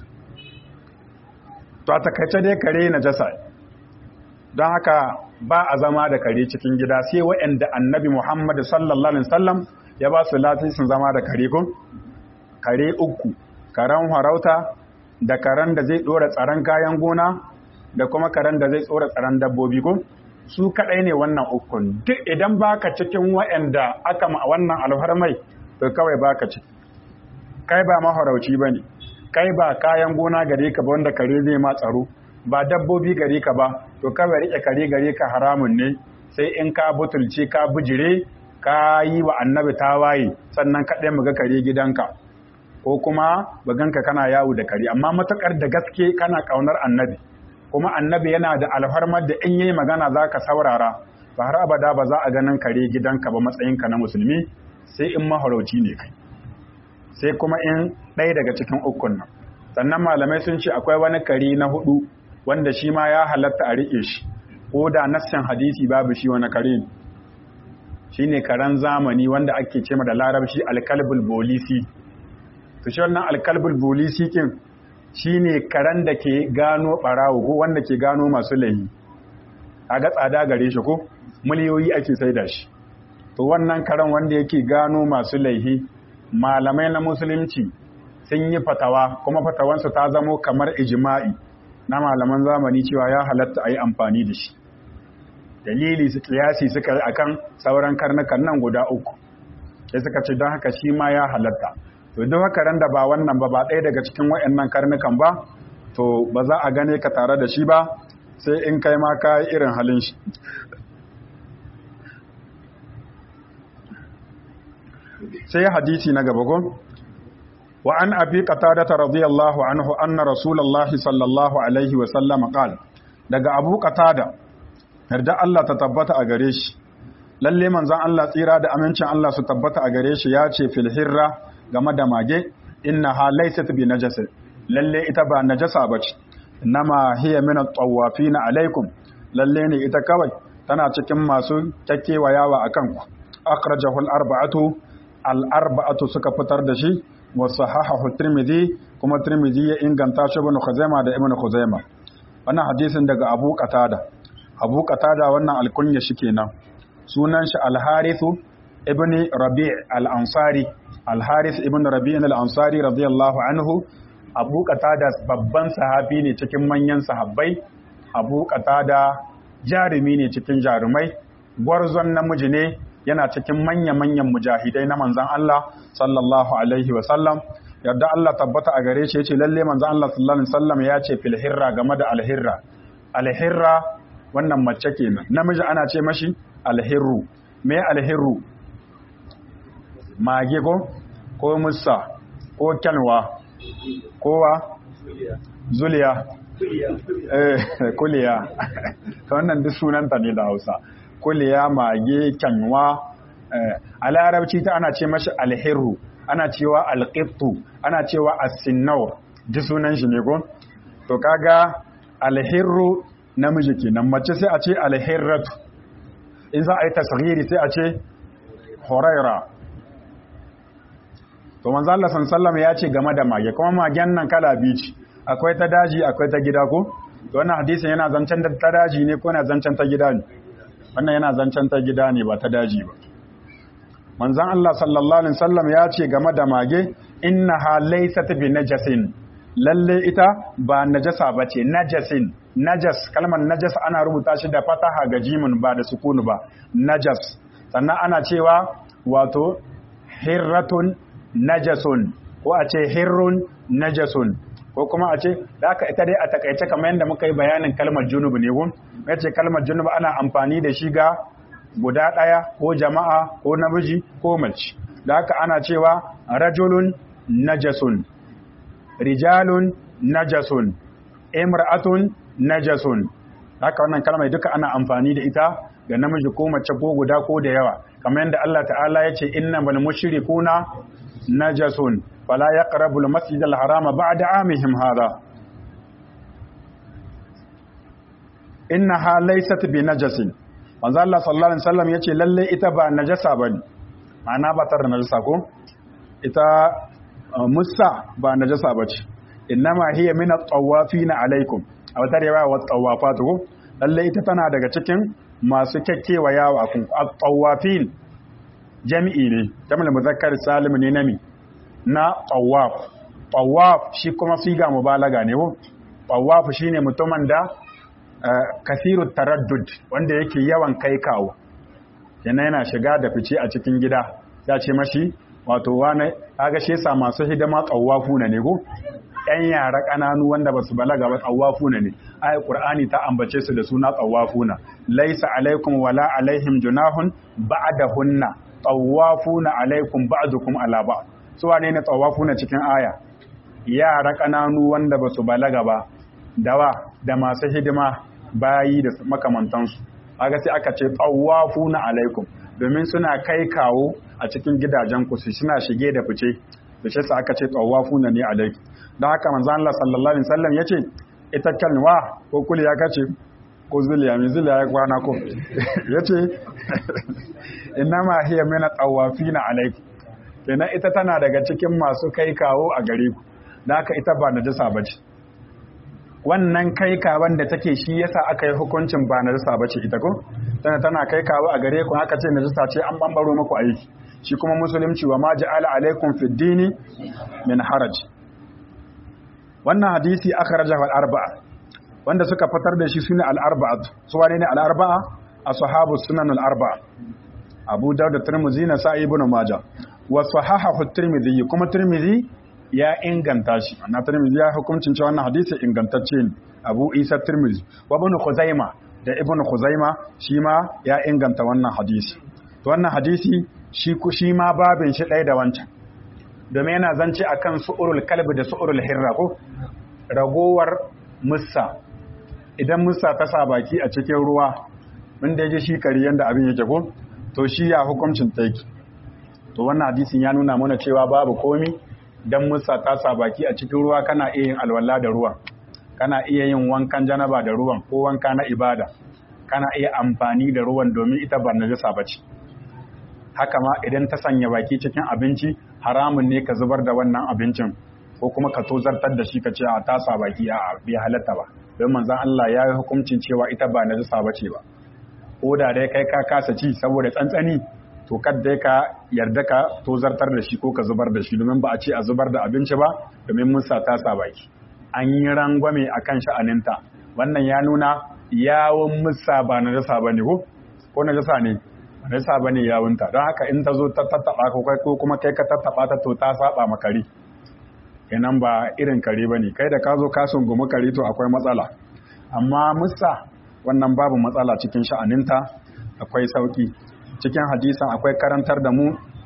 A: to a takaice dai kare na jasa don haka ba a zama da kare cikin gida sai waɗanda annabi Muhammad sallallahu alaihi wasallam ya ba su latisin zama da kare kun kare uku karen harauta da karen da zai dora tsaron kayan gona da kuma karen da zai tsora tsaron dabbobi ko su kadai ne wannan ukun duk idan baka cikin waɗanda aka ma wannan alfarmai to kawai baka ci kai ba maharauci bane kai ba kayan gona gare ka ba wanda kare zai ma tsaro ba dabbobi gare ka ba to kawai rike kare gare ka haramun ne sai in ka butulce ka bijire ka yi wa annabi tawaye sannan kaɗai mu ga kare gidanka ko kuma baganka kana yawo da kare amma matakar da gaske kana ƙaunar annabi kuma annabi yana da alfarmar da in yi magana za ka saurara ba har abada ba za a ganin kare gidanka ba matsayinka na musulmi sai in maharauci ne kai sai kuma in ɗaya daga cikin ukun nan sannan malamai sun ce akwai wani kare na hudu wanda shi ma ya halatta a riƙe shi ko da nassin hadisi babu shi wani kare ne shi ne karen zamani wanda ake ce da larabci alkalbul bolisi to shi wannan alkalbul bolisi kin shi ne karen da ke gano ɓarawo ko wanda ke gano masu laihi a ga tsada gare shi ko miliyoyi ake sai da shi to wannan karen wanda yake gano masu laihi malamai na musulunci sun yi fatawa kuma fatawansu ta zamo kamar ijima'i na malaman zamani cewa ya halatta a yi amfani da shi dalili su kiyasi suka yi akan sauran karnukan nan guda uku sai suka ce don haka shi ma ya halatta to duk haka ran da ba wannan ba ba ɗaya daga cikin waɗannan karnukan ba to ba za a gane ka tare da shi ba sai in kai ma ka irin halin shi sai hadisi na gaba gon wa an abi qatadata radiyallahu anhu anna rasulullahi sallallahu alaihi wa sallam qala daga abu qatada yarda Allah ta tabbata a gare shi lalle manzon Allah tsira da amincin Allah su tabbata a gare shi ya ce fil hirra game da mage innaha laysat bi najasa lalle ita ba najasa bace innama hiya min at-tawafin alaikum lalle ne ita kawai tana cikin masu takkewayawa akan ku akhrajahu al-arba'atu al-arba'atu suka fitar da shi wa sahahahu tirmidhi kuma tirmidhi ya inganta shi ibn khuzaimah da ibn khuzaimah wannan hadisin daga abu qatada abu qatada wannan alkunya shi kenan sunan shi al-harithu ibn rabi' al-ansari al-harith ibn rabi' al-ansari radiyallahu anhu abu qatada babban sahabi ne cikin manyan sahabbai abu qatada jarumi ne cikin jarumai gwarzon namiji ne yana cikin manya-manyan mujahidai na manzan Allah sallallahu alaihi wa sallam yadda Allah tabbata a gare shi yace lalle manzan Allah sallallahu alaihi wa sallam ya ce fil hirra game da alhirra alhirra wannan mace kenan namiji ana ce mashi alhirru me alhirru mage ko ko musa ko kyanwa kowa zuliya eh kuliya ta wannan duk sunanta ne da hausa kuliya mage kyanwa a larabci ta ana ce mashi alhirru ana cewa alƙittu ana cewa asinnaur duk sunan shi ne ko to kaga alhirru namiji kenan mace sai a ce alhirratu in za a yi tasghiri sai a ce horaira to manzo Allah sallallahu ya ce game da mage kuma magen nan kala biyu ce akwai ta daji akwai ta gida ko to wannan hadisin yana zancen da ta daji ne ko yana zancen ta gida ne wannan yana zancen ta gida ne ba ta daji ba manzon Allah sallallahu alaihi wasallam ya ce game da mage innaha laysat bi najasin lalle ita ba najasa bace najasin najas kalmar najas ana rubuta shi da fataha ga jimin ba da sukunu ba najas sannan ana cewa wato hirratun najasun ko a ce hirrun najasun ko kuma a ce da aka ita dai a takaice kamar yadda muka yi bayanin kalmar junub ne gun ya ce kalmar junub ana amfani da shi ga guda ɗaya ko jama'a ko namiji ko mace da haka ana cewa rajulun najasun rijalun najasun imra'atun najasun haka wannan kalmar duka ana amfani da ita ga namiji ko mace ko guda ko da yawa kamar yadda Allah ta'ala ya ce innamal mushrikuna najasun fala yaqrabu al-masjid al-harama ba'da amihim hada innaha laysat bi najasin manzo Allah sallallahu alaihi wasallam yace lalle ita ba najasa bane ma'ana ba tar najasa ko ita musa ba najasa bace innama hiya min at-tawafina alaikum a wata riwaya wa tawafatu ko lalle ita tana daga cikin masu kekkewa yawa kun at-tawafin jami'i ne jamil muzakkar salim ne nami na tawaf tawaf shi kuma siga mubalaga ne ko tawaf shine mutumin da kasiru taraddud wanda yake yawan kai kawo yana yana shiga da fice a cikin gida ya ce mashi wato wane kaga shi yasa masu hidima tsawafu na ne ko yan yara kananu wanda basu balaga ba tsawafu na ne ayat qur'ani ta ambace su da suna tsawafuna laisa alaikum wala alaihim junahun ba'dahunna tsawafuna alaikum ba'dukum ala ba su wane ne tsawafuna cikin aya yara kananu wanda basu balaga ba dawa da masu hidima bayi da makamantansu aga sai aka ce tsawafu na alaikum domin suna kai kawo a cikin gidajen ku su suna shige da fice da shi aka ce tsawafu na ne alaikum don haka manzo Allah sallallahu alaihi wasallam yace ita kalwa ko kuli ya kace ko zuliya mai zuliya ya kwana ko yace innama hiya min tawafina alaikum kenan ita tana daga cikin masu kai kawo a gare ku don haka ita ba najasa bace wannan kai kawan da take shi yasa aka yi hukuncin ba najasa bace ita ko tana tana kai kawo a gare ku aka ce najasa ce an bambaro muku aiki shi kuma musulunci wa ma ja'ala alaikum fid dini min haraj wannan hadisi akhrajahu al-arba'a wanda suka fitar da shi sune al-arba'a su wane ne al-arba'a ashabu sunan al-arba'a Abu Dawud da Tirmidhi na Sa'i ibn Majah wa sahahahu Tirmidhi kuma Tirmidhi ya inganta shi na Tirmidhi ya hukuncin cewa wannan hadisi ingantacce ne Abu Isa Tirmidhi wa Ibn Khuzaima da Ibn Khuzaima shi ma ya inganta wannan hadisi to wannan hadisi shi ku shi ma babin shi ɗaya da wancan domin yana zance akan su'urul kalbi da su'urul hirra ko ragowar mussa idan mussa ta sa baki a cikin ruwa mun da ji shi kari yanda abin yake ko to shi ya hukuncin ta yake to wannan hadisin ya nuna mana cewa babu komi dan musa ta sa baki a cikin ruwa kana iya yin alwala da ruwan kana iya yin wankan janaba da ruwan ko wanka na ibada kana iya amfani da ruwan domin ita ba najasa bace haka ma idan ta sanya baki cikin abinci haramun ne ka zubar da wannan abincin ko kuma ka tozartar da shi ka ce a ta sa baki a bai halatta ba don manzon Allah ya yi hukuncin cewa ita ba najasa bace ba ko da dai kai ka kasa ci saboda tsantsani to kadda ka yarda ka tozartar da shi ko ka zubar da shi domin ba a ce a zubar da abinci ba domin mun sa ta sa baki an yi rangwame a kan sha'aninta wannan ya nuna yawon musa ba na jasa ba ne ko ko na jasa ne na jasa ba ne yawunta don haka in ta zo ta tattaɓa ko kai ko kuma kai ka tattaɓa ta to ta saba ma kare kenan ba irin kare ba ne kai da ka zo ka sungumi kare to akwai matsala amma musa wannan babu matsala cikin sha'aninta akwai sauki cikin hadisan akwai karantar da mu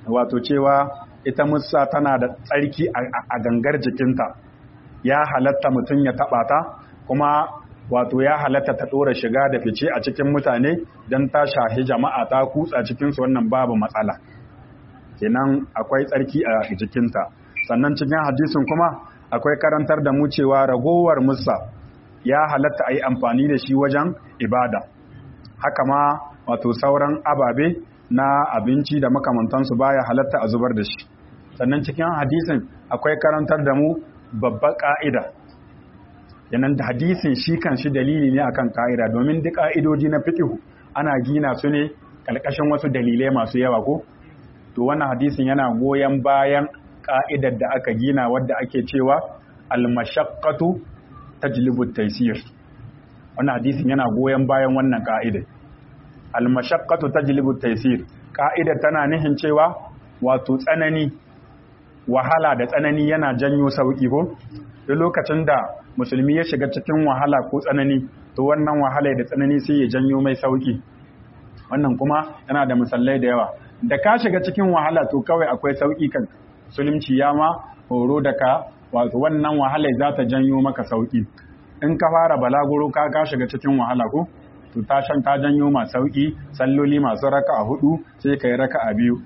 A: wato cewa ita musa tana da tsarki a gangar jikinta ya halatta mutum ya taɓa ta kuma wato ya halatta ta ɗora shiga da fice a cikin mutane don ta shahi jama'a ta kutsa cikinsu wannan babu matsala kenan akwai tsarki a jikinta sannan cikin hadisin kuma akwai karantar da mu cewa ragowar musa ya halatta a yi amfani da shi wajen ibada haka ma wato sauran ababe na abinci da makamantansu baya halatta a zubar da shi sannan cikin hadisin akwai karantar da mu babbar ka'ida yanan da hadisin shi kan shi dalili ne akan ka'ida domin duk ka'idoji na fiqh ana gina su ne kalkashin wasu dalilai masu yawa ko to wannan hadisin yana goyon bayan ka'idar da aka gina wadda ake cewa al-mashaqqatu tajlibu at-taysir wannan hadisin yana goyon bayan wannan ka'idar al-mashaqqatu tajlibu at-taysir ka'idar tana nihin cewa wato tsanani wahala da tsanani yana janyo sauki ko duk lokacin da musulmi ya shiga cikin wahala ko tsanani to wannan wahala da tsanani sai ya janyo mai sauki wannan kuma yana da misalai da yawa da ka shiga cikin wahala to kawai akwai sauki kan musulunci ya ma horo da ka wato wannan wahala za ta janyo maka sauki in ka fara balaguro ka ka shiga cikin wahala ko to ta shan ta janyo ma sauki salloli masu raka a hudu sai ka yi raka a biyu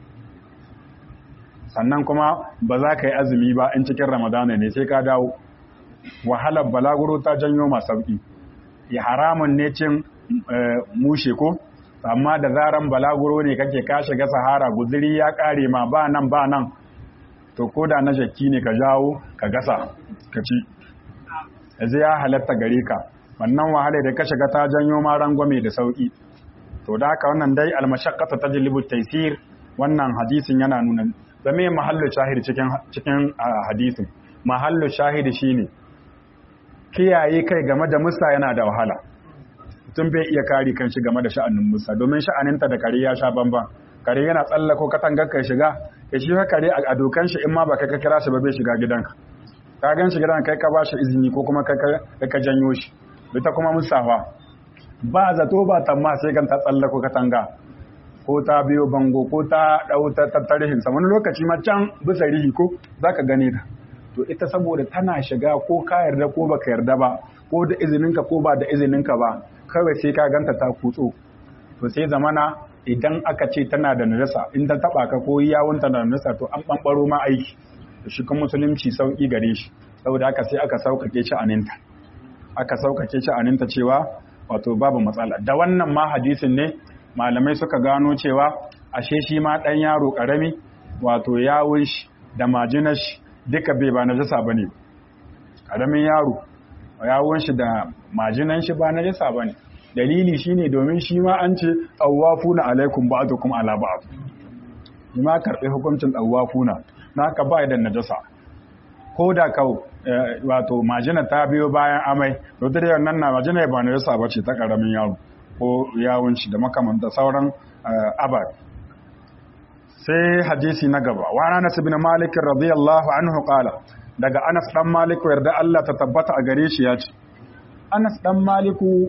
A: sannan kuma ba za ka yi azumi ba in cikin ramadana ne sai ka dawo wahalar balaguro ta janyo ma sauki ya haramun ne cin mushe ko amma da zaran balaguro ne kake ka shiga sahara guziri ya kare ma ba nan ba nan to ko da na jakki ne ka jawo ka gasa ka ci yanzu ya halatta gare ka wannan wahala da ka shiga ta janyo ma rangwame da sauki to da haka wannan dai almashaqqatu tajlibu taysir wannan hadisin yana nuna zame mahallu shahid cikin cikin hadisin mahallu shahid shine kiyaye kai game da musa yana da wahala mutum bai iya kare kanshi game da sha'anin musa domin sha'aninta da kare ya sha bamban kare yana tsallako katangar kai shiga ya shi kare a dokan shi in ma baka ka kira shi ba bai shiga gidanka ka gan shi gidan kai ka ba shi izini ko kuma kai ka janyo shi ita kuma musawa ba zato ba tamma sai kan ta tsallako katanga ko ta biyo bango ko ta dau ta tattarihin sa wani lokaci ma can bisa rihi ko zaka gane ta to ita saboda tana shiga ko ka yarda ko baka yarda ba ko da izininka ko ba da izininka ba kawai sai ka ganta ta kutso to sai zamana idan aka ce tana da najasa in ta taba ka ko yawunta da najasa to an bambaro ma aiki to shi kuma musulunci sauki gare shi saboda haka sai aka saukake shi aninta aka saukake shi aninta cewa wato babu matsala da wannan ma hadisin ne malamai suka gano cewa ashe shi ma dan yaro karami wato yawun shi da majinar shi duka bai ba najasa bane karamin yaro yawun shi da majinan shi ba najasa bane dalili shine domin shi ma an ce tawafuna alaikum ba'dukum ala ba'd ni ma karbe hukuncin tawafuna naka ba da najasa ko da kau wato majina ta biyo bayan amai to da wannan na majina ba najasa bace ta karamin yaro ko yawun shi da makamanta sauran abar sai hadisi na gaba wa Anas ibn Malik radiyallahu anhu qala daga Anas dan Malik yarda Allah ta tabbata a gare shi ya ce Anas dan Maliku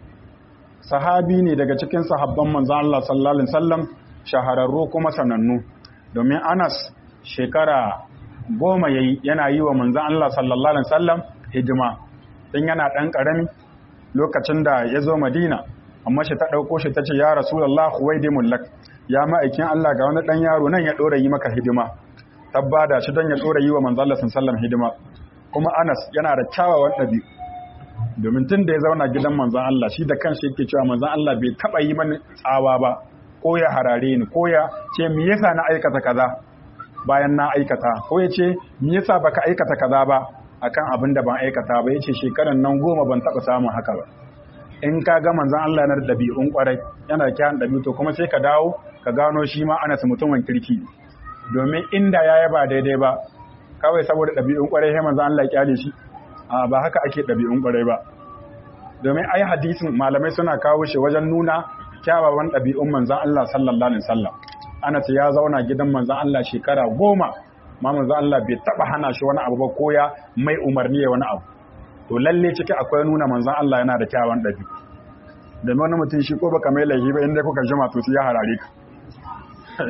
A: sahabi ne daga cikin sahabban manzon Allah sallallahu alaihi wasallam shahararru kuma sanannu domin Anas shekara goma yayi yana yi wa manzon Allah sallallahu alaihi wasallam hidima dan yana dan karami lokacin da ya zo Madina amma shi ta dauko shi tace ya Rasulullah huwaidimul lak ya ma'aikin Allah ga wani dan yaro nan ya dora yi maka hidima tabbada shi dan ya dora yi wa manzon Allah sallallahu alaihi wasallam hidima kuma Anas yana da kyawawan ɗabi'u domin tun da ya zauna gidan manzan Allah shi da kanshi yake cewa manzan Allah bai taba yi mani tsawa ba ko ya harare ni ko ya ce me yasa na aikata kaza bayan na aikata ko ya ce me yasa baka aikata kaza ba akan abin da ban aikata ba yace shekaran nan goma ban taba samun haka ba in ka ga manzan Allah yana da dabi'un kwarai yana da kyan dabi'u to kuma sai ka dawo ka gano shi ma ana mutumin kirki domin inda ya yaba daidai ba kawai saboda dabi'un kwarai sai manzan Allah ya kyale shi a ba haka ake ɗabi'un ƙwarai ba domin ai hadisin malamai suna kawo shi wajen nuna kyawawan ɗabi'un manzan Allah sallallahu alaihi wasallam ana ce ya zauna gidan manzan Allah shekara goma ma manzan Allah bai taɓa hana shi wani abu ba ko ya mai umarni ya wani abu to lalle ciki akwai nuna manzan Allah yana da kyawawan ɗabi'u domin wani mutum shi ko baka mai laifi ba inda kuka jima to ya harare ka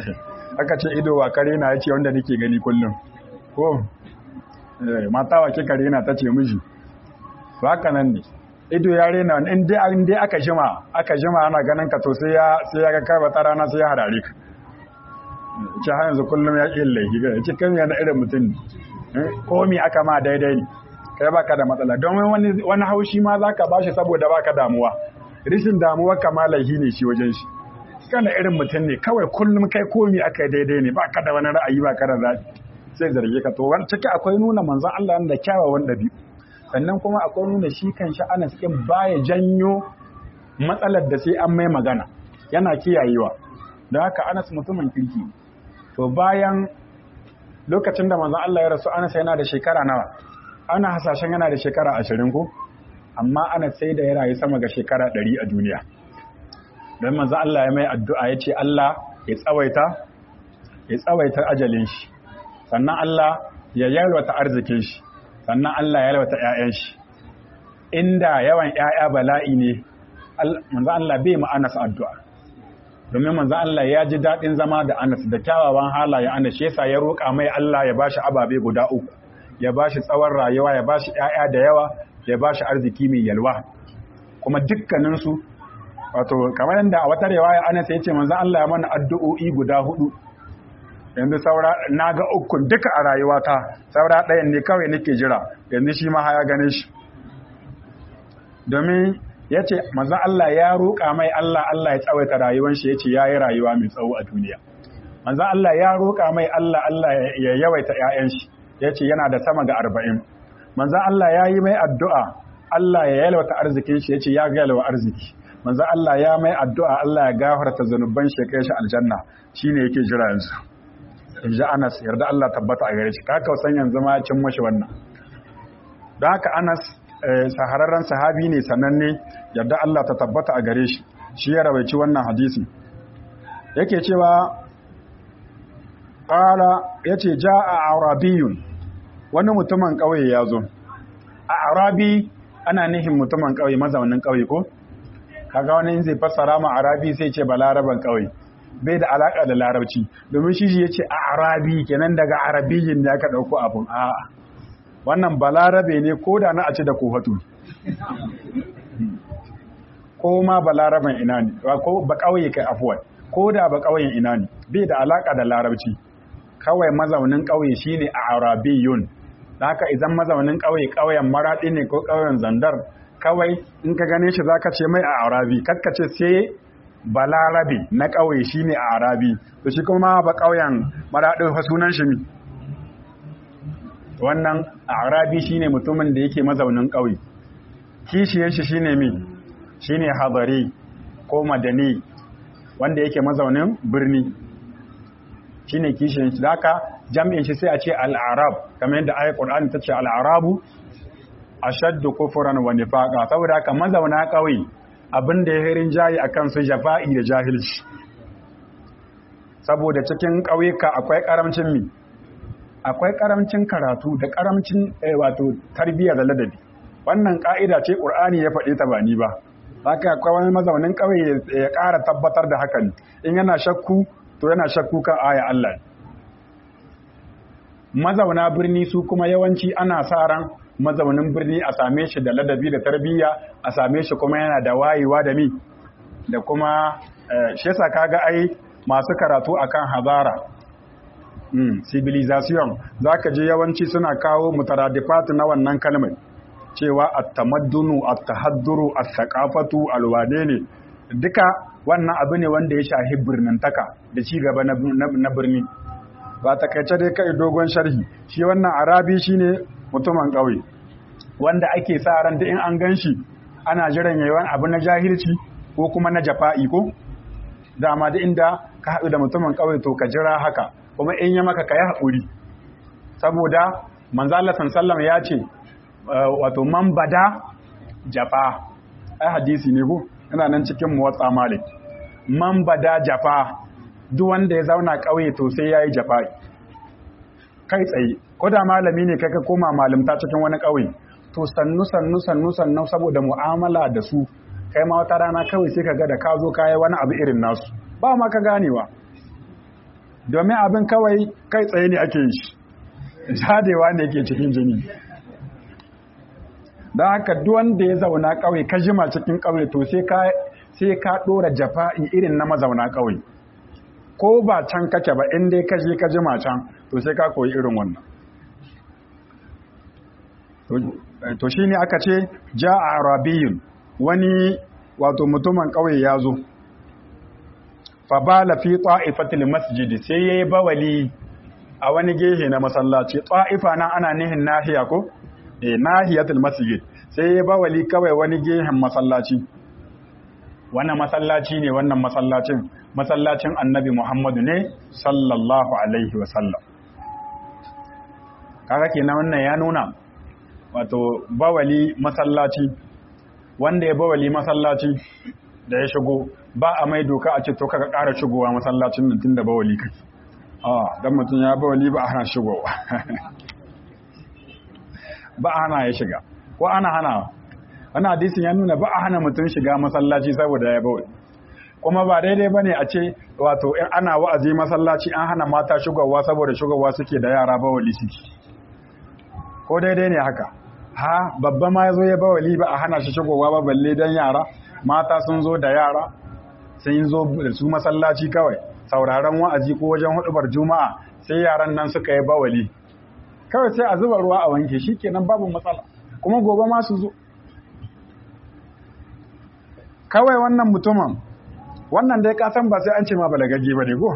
A: aka ce ido wa kare na yace wanda nake gani kullum ko mata wa kika rena ta ce miji ba haka nan ne ido ya rena in dai in dai aka jima aka jima ana ganin ka to sai ya sai ya ga kai wata rana sai ya harare ka ce har yanzu kullum ya ƙi laifi ga ce kan yana irin mutum ne komi aka ma daidai ne kai baka da matsala don wani wani haushi ma zaka bashi saboda baka damuwa rishin damuwa kama laifi ne shi wajen shi kana irin mutum ne kawai kullum kai komi aka daidai ne baka da wani ra'ayi baka da zaɓi sai zarge ka to wani ciki akwai nuna manzon Allah da kyawawan ɗabi'u sannan kuma akwai nuna shi kan shi Anas ɗin baya janyo matsalar da sai an mai magana yana kiyayewa don haka Anas mutumin kirki to bayan lokacin da manzon Allah ya rasu Anas yana da shekara nawa ana hasashen yana da shekara ashirin ko amma Anas sai da ya rayu sama ga shekara ɗari a duniya don manzon Allah ya mai addu'a ya ce Allah ya tsawaita ya tsawaita ajalin shi sannan Allah ya yalwata arzikin shi sannan Allah ya yalwata ƴaƴan shi inda yawan ƴaƴa bala'i ne manzo Allah bai mu Anas addu'a domin manzo Allah ya ji dadin zama da Anas da kyawawan halaye Anas shi yasa ya roƙa mai Allah ya bashi ababe guda uku ya bashi tsawon rayuwa ya bashi ƴaƴa da yawa ya bashi arziki mai yalwa kuma dukkanin su wato kamar yadda a wata riwaya Anas ya ce manzo Allah ya mana addu'o'i guda hudu yanzu saura na ga ukun duka a rayuwata saura ɗayan ne kawai nake jira yanzu shi ma ya gane shi domin ya ce mazan Allah ya roƙa mai Allah Allah ya tsawaita rayuwan shi ya ce ya yi rayuwa mai tsawo a duniya manzan Allah ya roƙa mai Allah Allah ya yawaita ‘ya'yan shi ya ce yana da sama ga arba'in manzan Allah ya yi mai addu'a Allah ya yalwata arzikin shi ya ce ya yalwa arziki manzan Allah ya mai addu'a Allah ya gafarta zanuban shi ya kai shi aljanna shine yake jira yanzu in ji Anas yarda Allah tabbata a gare shi ka san yanzu ma cin mashi wannan don haka Anas sahararren sahabi ne sananne yarda Allah ta tabbata a gare shi shi ya rawaici wannan hadisi yake cewa qala yace jaa arabiyun wani mutumin kauye ya zo a arabi ana nihin mutumin kauye mazaunin kauye ko kaga wani in zai fassara ma arabi sai ce balaraban kauye bai da alaka da larabci domin shi ya ce a arabi kenan daga arabiyin da aka ɗauko abun a wannan balarabe ne ko da na a ci da kohatu ko ma balaraben ina ne ko ba ƙauye kai afuwan ko da ba ƙauyen ina ne bai da alaka da larabci kawai mazaunin ƙauye shine a arabiyun da haka idan mazaunin ƙauye ƙauyen maraɗi ne ko ƙauyen zandar kawai in ka gane shi zaka ce mai a arabi kakkace sai balarabe na ƙauye shi ne a arabi to shi kuma ba ƙauyen maraɗin sunan shi mi wannan a arabi shi ne mutumin da yake mazaunin ƙauye kishiyar shi shi ne mi shi ne habari ko madani wanda yake mazaunin birni shi ne kishiyar shi haka jam'in shi sai a ce al'arab kamar yadda ayat ƙur'ani ta ce al'arabu ashaddu kufran wa nifaqa saboda haka mazauna ƙauye abin da ya hirin jayi a kansu jafa'i da jahilci saboda cikin ƙauyuka akwai ƙaramcin mi akwai ƙaramcin karatu da ƙaramcin wato tarbiyya da ladabi wannan ƙa'ida ce ƙur'ani ya faɗi ta ba ni ba haka akwai wani mazaunin ƙauye ya ƙara tabbatar da hakan in yana shakku to yana shakku kan aya Allah mazauna birni su kuma yawanci ana sa ran mazaunin birni a same shi da ladabi da tarbiyya a same shi kuma yana da wayewa da mi da kuma shi yasa kaga ai masu karatu akan hazara mm, civilization zaka je yawanci suna kawo mutaradifat na wannan kalmar cewa at-tamaddunu at-tahadduru at-thaqafatu alwane ne duka wannan abu ne wanda ya shahi birnintaka da ci gaba na birni ba takaice dai kai dogon sharhi shi wannan arabi shine mutumin ƙauye wanda ake sa ran da in an gan shi ana jiran yawan abu na jahilci ko kuma na jafa'i ko dama da inda ka haɗu da mutumin ƙauye to ka jira haka kuma in ya maka ka yi haƙuri saboda manzala sallam ya ce wato man bada jafa ai hadisi ne ko ina nan cikin muwatsa malik man bada jafa duk wanda ya zauna ƙauye to sai ya yi jafa'i kai tsaye ko da malami ne kai ka koma malamta cikin wani ƙauye to sannu sannu sannu sannu saboda mu'amala da su kai ma wata rana kawai sai ka ga da ka zo kayi wani abu irin nasu ba ma ka ganewa domin abin kawai kai tsaye ne ake shi jadewa ne ke cikin jini don haka duwanda ya zauna kawai ka jima cikin kawai to sai ka ɗora jafa'i irin na mazauna kawai ko ba can kake ba in dai ka je ka jima can to sai ka koyi irin wannan to shi ne aka ce ja a arabiyun wani wato mutumin ƙauye ya zo fabala fi ta'ifatil masjidi sai yayi bawali a wani gehe na masallaci ta'ifa nan ana nihin nahiya ko eh nahiyatul masjid sai yayi bawali kawai wani gehen masallaci wannan masallaci ne wannan masallacin masallacin annabi Muhammadu ne sallallahu alaihi wasallam kaga kenan wannan ya nuna wato bawali masallaci wanda ya bawali masallaci da ya shigo ba a mai doka a ce to kaga ƙara shigowa masallacin nan tunda bawali kake a dan mutum ya bawali ba a hana shigowa ba a hana ya shiga ko ana hana wannan hadisin ya nuna ba a hana mutum shiga masallaci saboda ya bawali kuma ba daidai bane a ce wato in ana wa'azi masallaci an hana mata shigowa saboda shigowa suke da yara bawali suke ko daidai ne haka ha babba ma ya zo ya bawali ba a hana shi shigowa ba balle dan yara mata sun zo da yara sun zo da su masallaci kawai sauraron wa'azi ko wajen hudubar juma'a sai yaran nan suka yi bawali kawai sai a zuba ruwa a wanke shi kenan babu matsala kuma gobe ma su zo kawai wannan mutumin wannan dai kasan ba sai an ce ma balagagge ba ne go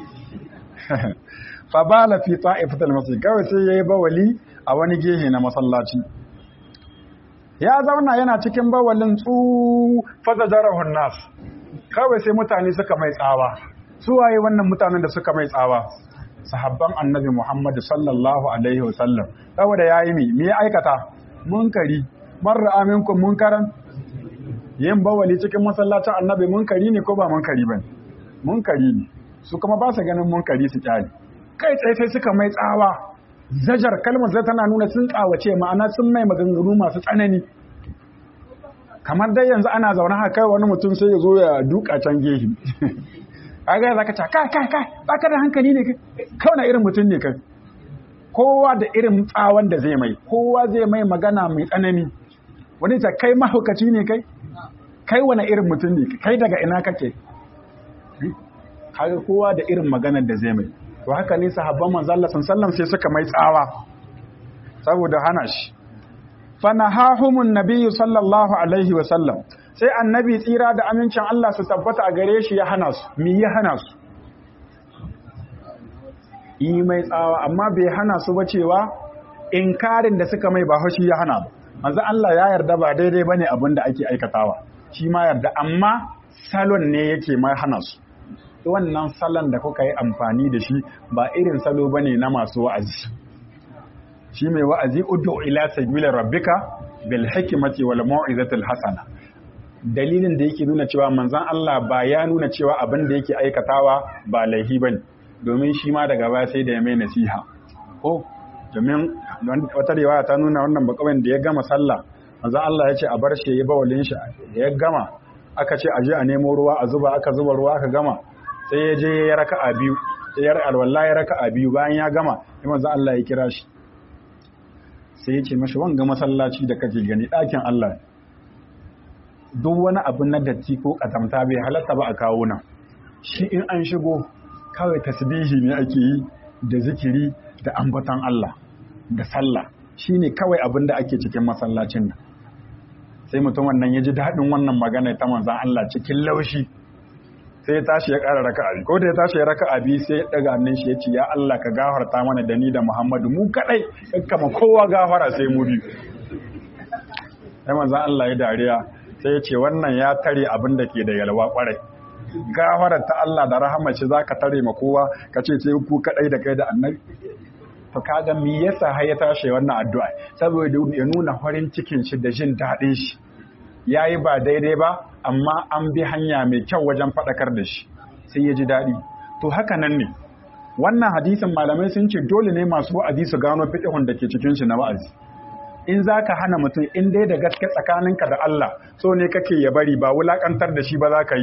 A: fa bala fi ta'ifatul masjid kawai sai yayi bawali a wani gehe na masallaci ya zauna yana cikin bawalin tsu fazajarahun nas kawai sai mutane suka mai tsawa su waye wannan mutanen da suka mai tsawa sahabban annabi Muhammad sallallahu alaihi wasallam saboda yayi mi me aikata munkari marra aminkum munkaran yin bawali cikin masallacin annabi munkari ne ko ba munkari bane munkari ne su kuma ba su ganin munkari su kyale kai tsaye sai suka mai tsawa zajar kalmar zai tana nuna sun kawace ma'ana sun mai maganganu masu tsanani kamar dai yanzu ana zaune haka kai wani mutum sai ya zo ya duka can gehi kaga zaka ce kai kai kai baka da hankali ne kai kawai na irin mutum ne kai kowa da irin tsawon da zai mai kowa zai mai magana mai tsanani wani ta kai mahaukaci ne kai kai wani irin mutum ne kai daga ina kake kaga kowa da irin maganar da zai mai to haka ne sahabban manzo Allah sallallahu sai suka mai tsawa saboda hana shi fanahahumun nabiyyu sallallahu alaihi wa sallam sai annabi tsira da amincin Allah su tabbata a gare shi ya hana su mi ya hana su yi mai tsawa amma bai hana su ba cewa inkarin da suka mai ba haushi ya hana ba manzo Allah ya yarda ba daidai bane abin da ake aikatawa shi ma yarda amma salon ne yake mai hana su wannan salon da kuka yi amfani da shi ba irin salo bane na masu wa'azi shi mai wa'azi ud'u ila sabila rabbika bil hikmati wal mau'izatil hasana dalilin da yake nuna cewa manzon Allah ba ya nuna cewa abin da yake aikatawa ba laihi bane domin shi ma daga baya sai da ya mai nasiha ko domin wata riwaya ta nuna wannan bakawin da ya gama sallah manzon Allah ya ce a bar shi ya bawalin shi ya gama aka ce aje a nemo ruwa a zuba aka zuba ruwa aka gama sai ya je ya raka a biyu sai ya alwala ya raka a biyu bayan ya gama sai manzo Allah ya kira shi sai ya ce mashi wanga masallaci da kake gani ɗakin Allah duk wani abu na datti ko katamta bai halatta ba a kawo nan shi in an shigo kawai tasbihi ne ake yi da zikiri da ambaton Allah da sallah shine kawai abin da ake cikin masallacin nan sai mutum wannan ya ji daɗin wannan magana ta manzan Allah cikin laushi sai ya tashi ya ƙara raka abi ko da ya tashi ya raka abi sai ya ɗaga hannun shi ya ce ya Allah ka gafarta mana da ni da Muhammadu mu kaɗai kama kowa gafara sai mu biyu sai manzan Allah ya dariya sai ya ce wannan ya tare abin da ke da yalwa ƙwarai gafarar ta Allah da rahama ce za ka tare ma kowa ka ce sai ku kaɗai da kai da annabi to kaga me yasa har ya tashi wannan addu'a saboda ya nuna farin cikin shi da jin daɗin shi yayi ba daidai ba amma an bi hanya mai kyau wajen faɗakar da shi sai ya ji daɗi to haka nan ne wannan hadisin malamai sun ce dole ne masu wa'azi su gano fiqhun da ke cikin shi na wa'azi in zaka hana mutum in dai da gaske tsakaninka da Allah so ne kake ya bari ba wulakantar da shi ba za ka yi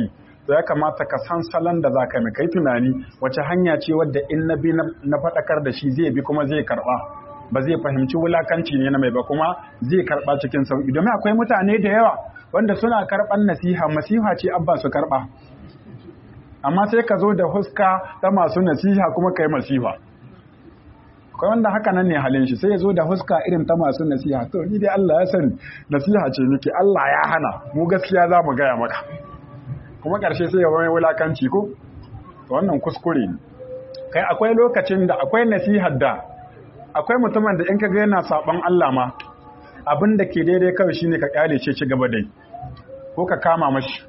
A: to ya kamata ka san salon da za ka mai kai tunani wace hanya ce wadda in na bi na faɗakar da shi zai bi kuma zai karɓa ba zai fahimci wulakanci ne na mai ba kuma zai karɓa cikin sauƙi domin akwai mutane da yawa wanda suna karɓan nasiha masiha ce abba su karɓa amma sai ka zo da huska ta masu nasiha kuma kai masiha akwai wanda haka nan ne halin shi sai ya zo da huska irin ta masu nasiha to ni dai Allah ya sani nasiha ce nake Allah ya hana mu gaskiya za mu gaya maka kuma ƙarshe sai ya wani wulakanci ko wannan kuskure ne kai akwai lokacin da akwai nasihar da akwai mutumin da in ka ga yana saban Allah ma abin da ke daidai kawai shine ka kyale ce ci gaba dai ko ka kama mashi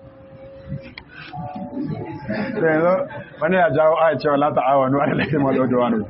A: wani ya jawo aya cewa la ta'awanu ala laifin wal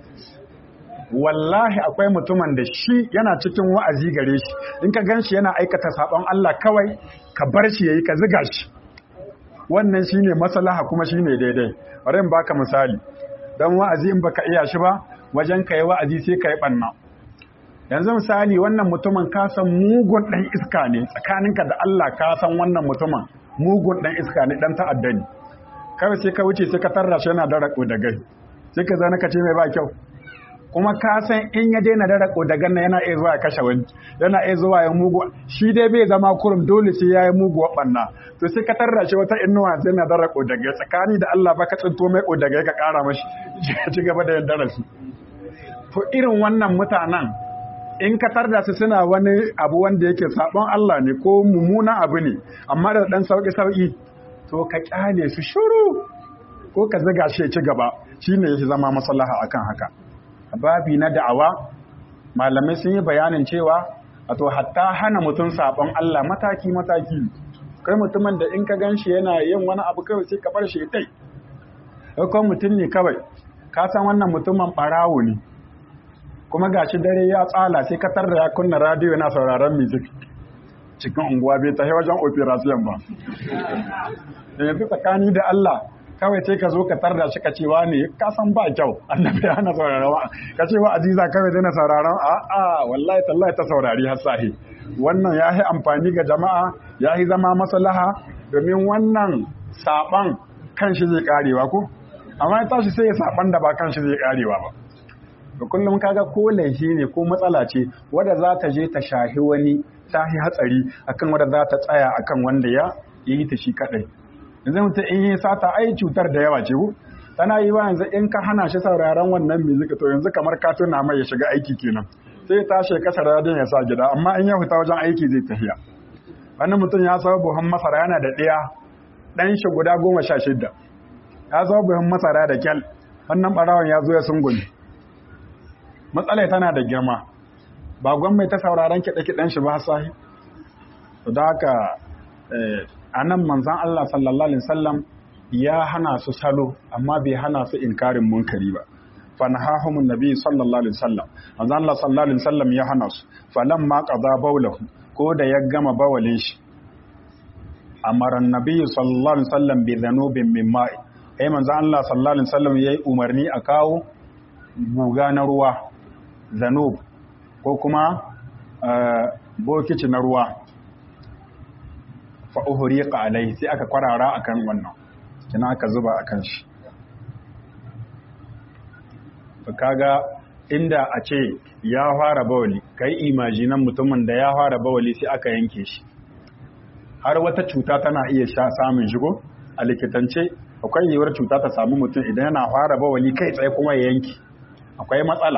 A: wallahi akwai mutumin da shi yana cikin wa'azi gare shi in ka gan shi yana aikata sabon Allah kawai ka bar shi yayi ka ziga shi wannan shine maslaha kuma shine daidai bari in baka misali dan wa'azi in baka iya shi ba wajen kai wa'azi sai kai banna yanzu misali wannan mutumin ka san mugun dan iska ne tsakaninka da Allah ka san wannan mutumin mugun dan iska ne dan ta'adda ne kawai sai ka wuce sai ka tarra shi yana da rako da gai sai ka zana ka ce mai ba kyau kuma ka san in ya daina da rako da ganna yana iya zuwa ya kashe wani yana iya zuwa ya mugu shi dai bai zama kurum dole sai ya yi muguwa banna to sai ka tarra shi wata inuwa sai na da rako da gai tsakani da Allah ba ka tsinto mai ko da gai ka kara mashi ya ci gaba da yin darasi to irin wannan mutanen in ka tarda su suna wani abu wanda yake sabon Allah ne ko mummuna abu ne amma da dan sauki sauki to ka kyale su shiru ko ka zaga shi ya ci gaba shine yake zama maslaha akan haka babi na da'awa malamai sun yi bayanin cewa wato hatta hana mutum sabon Allah mataki mataki kai mutumin da in ka ganshi yana yin wani abu kawai sai ka bar shi tai ko mutum ne kawai ka san wannan mutumin barawo ne kuma gashi dare ya tsala sai ka tarda ya kunna radio yana sauraron music cikin unguwa bai ta wajen operation ba yanzu tsakani da Allah kawai sai ka zo ka tarda shi ka ce wa ne ka san ba kyau annabi ya hana sauraron wa ka ce wa aziza kawai zai na sauraron a a wallahi tallahi ta saurari har sahi wannan ya yi amfani ga jama'a ya yi zama maslaha domin wannan saban kan shi zai karewa ko amma ya tashi sai ya saban da ba kan shi zai karewa ba da kullum kaga ko laifi ne ko matsala ce wadda za ta je ta shahi wani tahi hatsari akan wadda za ta tsaya akan wanda ya yi ta shi kadai yanzu mutum in yi sata ai cutar da yawa ce ku tana yi wa yanzu in ka hana shi sauraron wannan music to yanzu kamar ka tuna mai ya shiga aiki kenan sai ya tashi kasa radin ya sa gida amma in ya fita wajen aiki zai tafiya wani mutum ya saba buhun masara yana da ɗaya ɗan shi guda goma sha shidda ya saba buhun masara da kyal wannan ɓarawon ya zo ya sungumi matsalai tana da girma ba gwamnati ta sauraron kiɗe-kiɗen shi ba sahi da haka a nan manzan Allah sallallahu Alaihi wasallam ya hana su salo amma bai hana su inkarin munkari ba fanahahumun nabi sallallahu Alaihi wasallam manzan Allah sallallahu Alaihi wasallam ya hana su falan ma qada baulahu ko da ya gama bawalin shi amaran nabi sallallahu Alaihi wasallam bi dhanubin min ma'i ai manzan Allah sallallahu Alaihi wasallam yayi umarni a kawo guga na ruwa zanub ko kuma bokici na ruwa fa'uhuriƙa alai sai aka kwarara akan wannan kina aka zuba akan shi kaga inda a ce ya fara bawali kai imajinan mutumin da ya fara bawali sai aka yanke shi har wata cuta tana iya sha samun shigo a likitance akwai yiwuwar cuta ta samu mutum idan yana fara bawali kai tsaye kuma ya yanki akwai matsala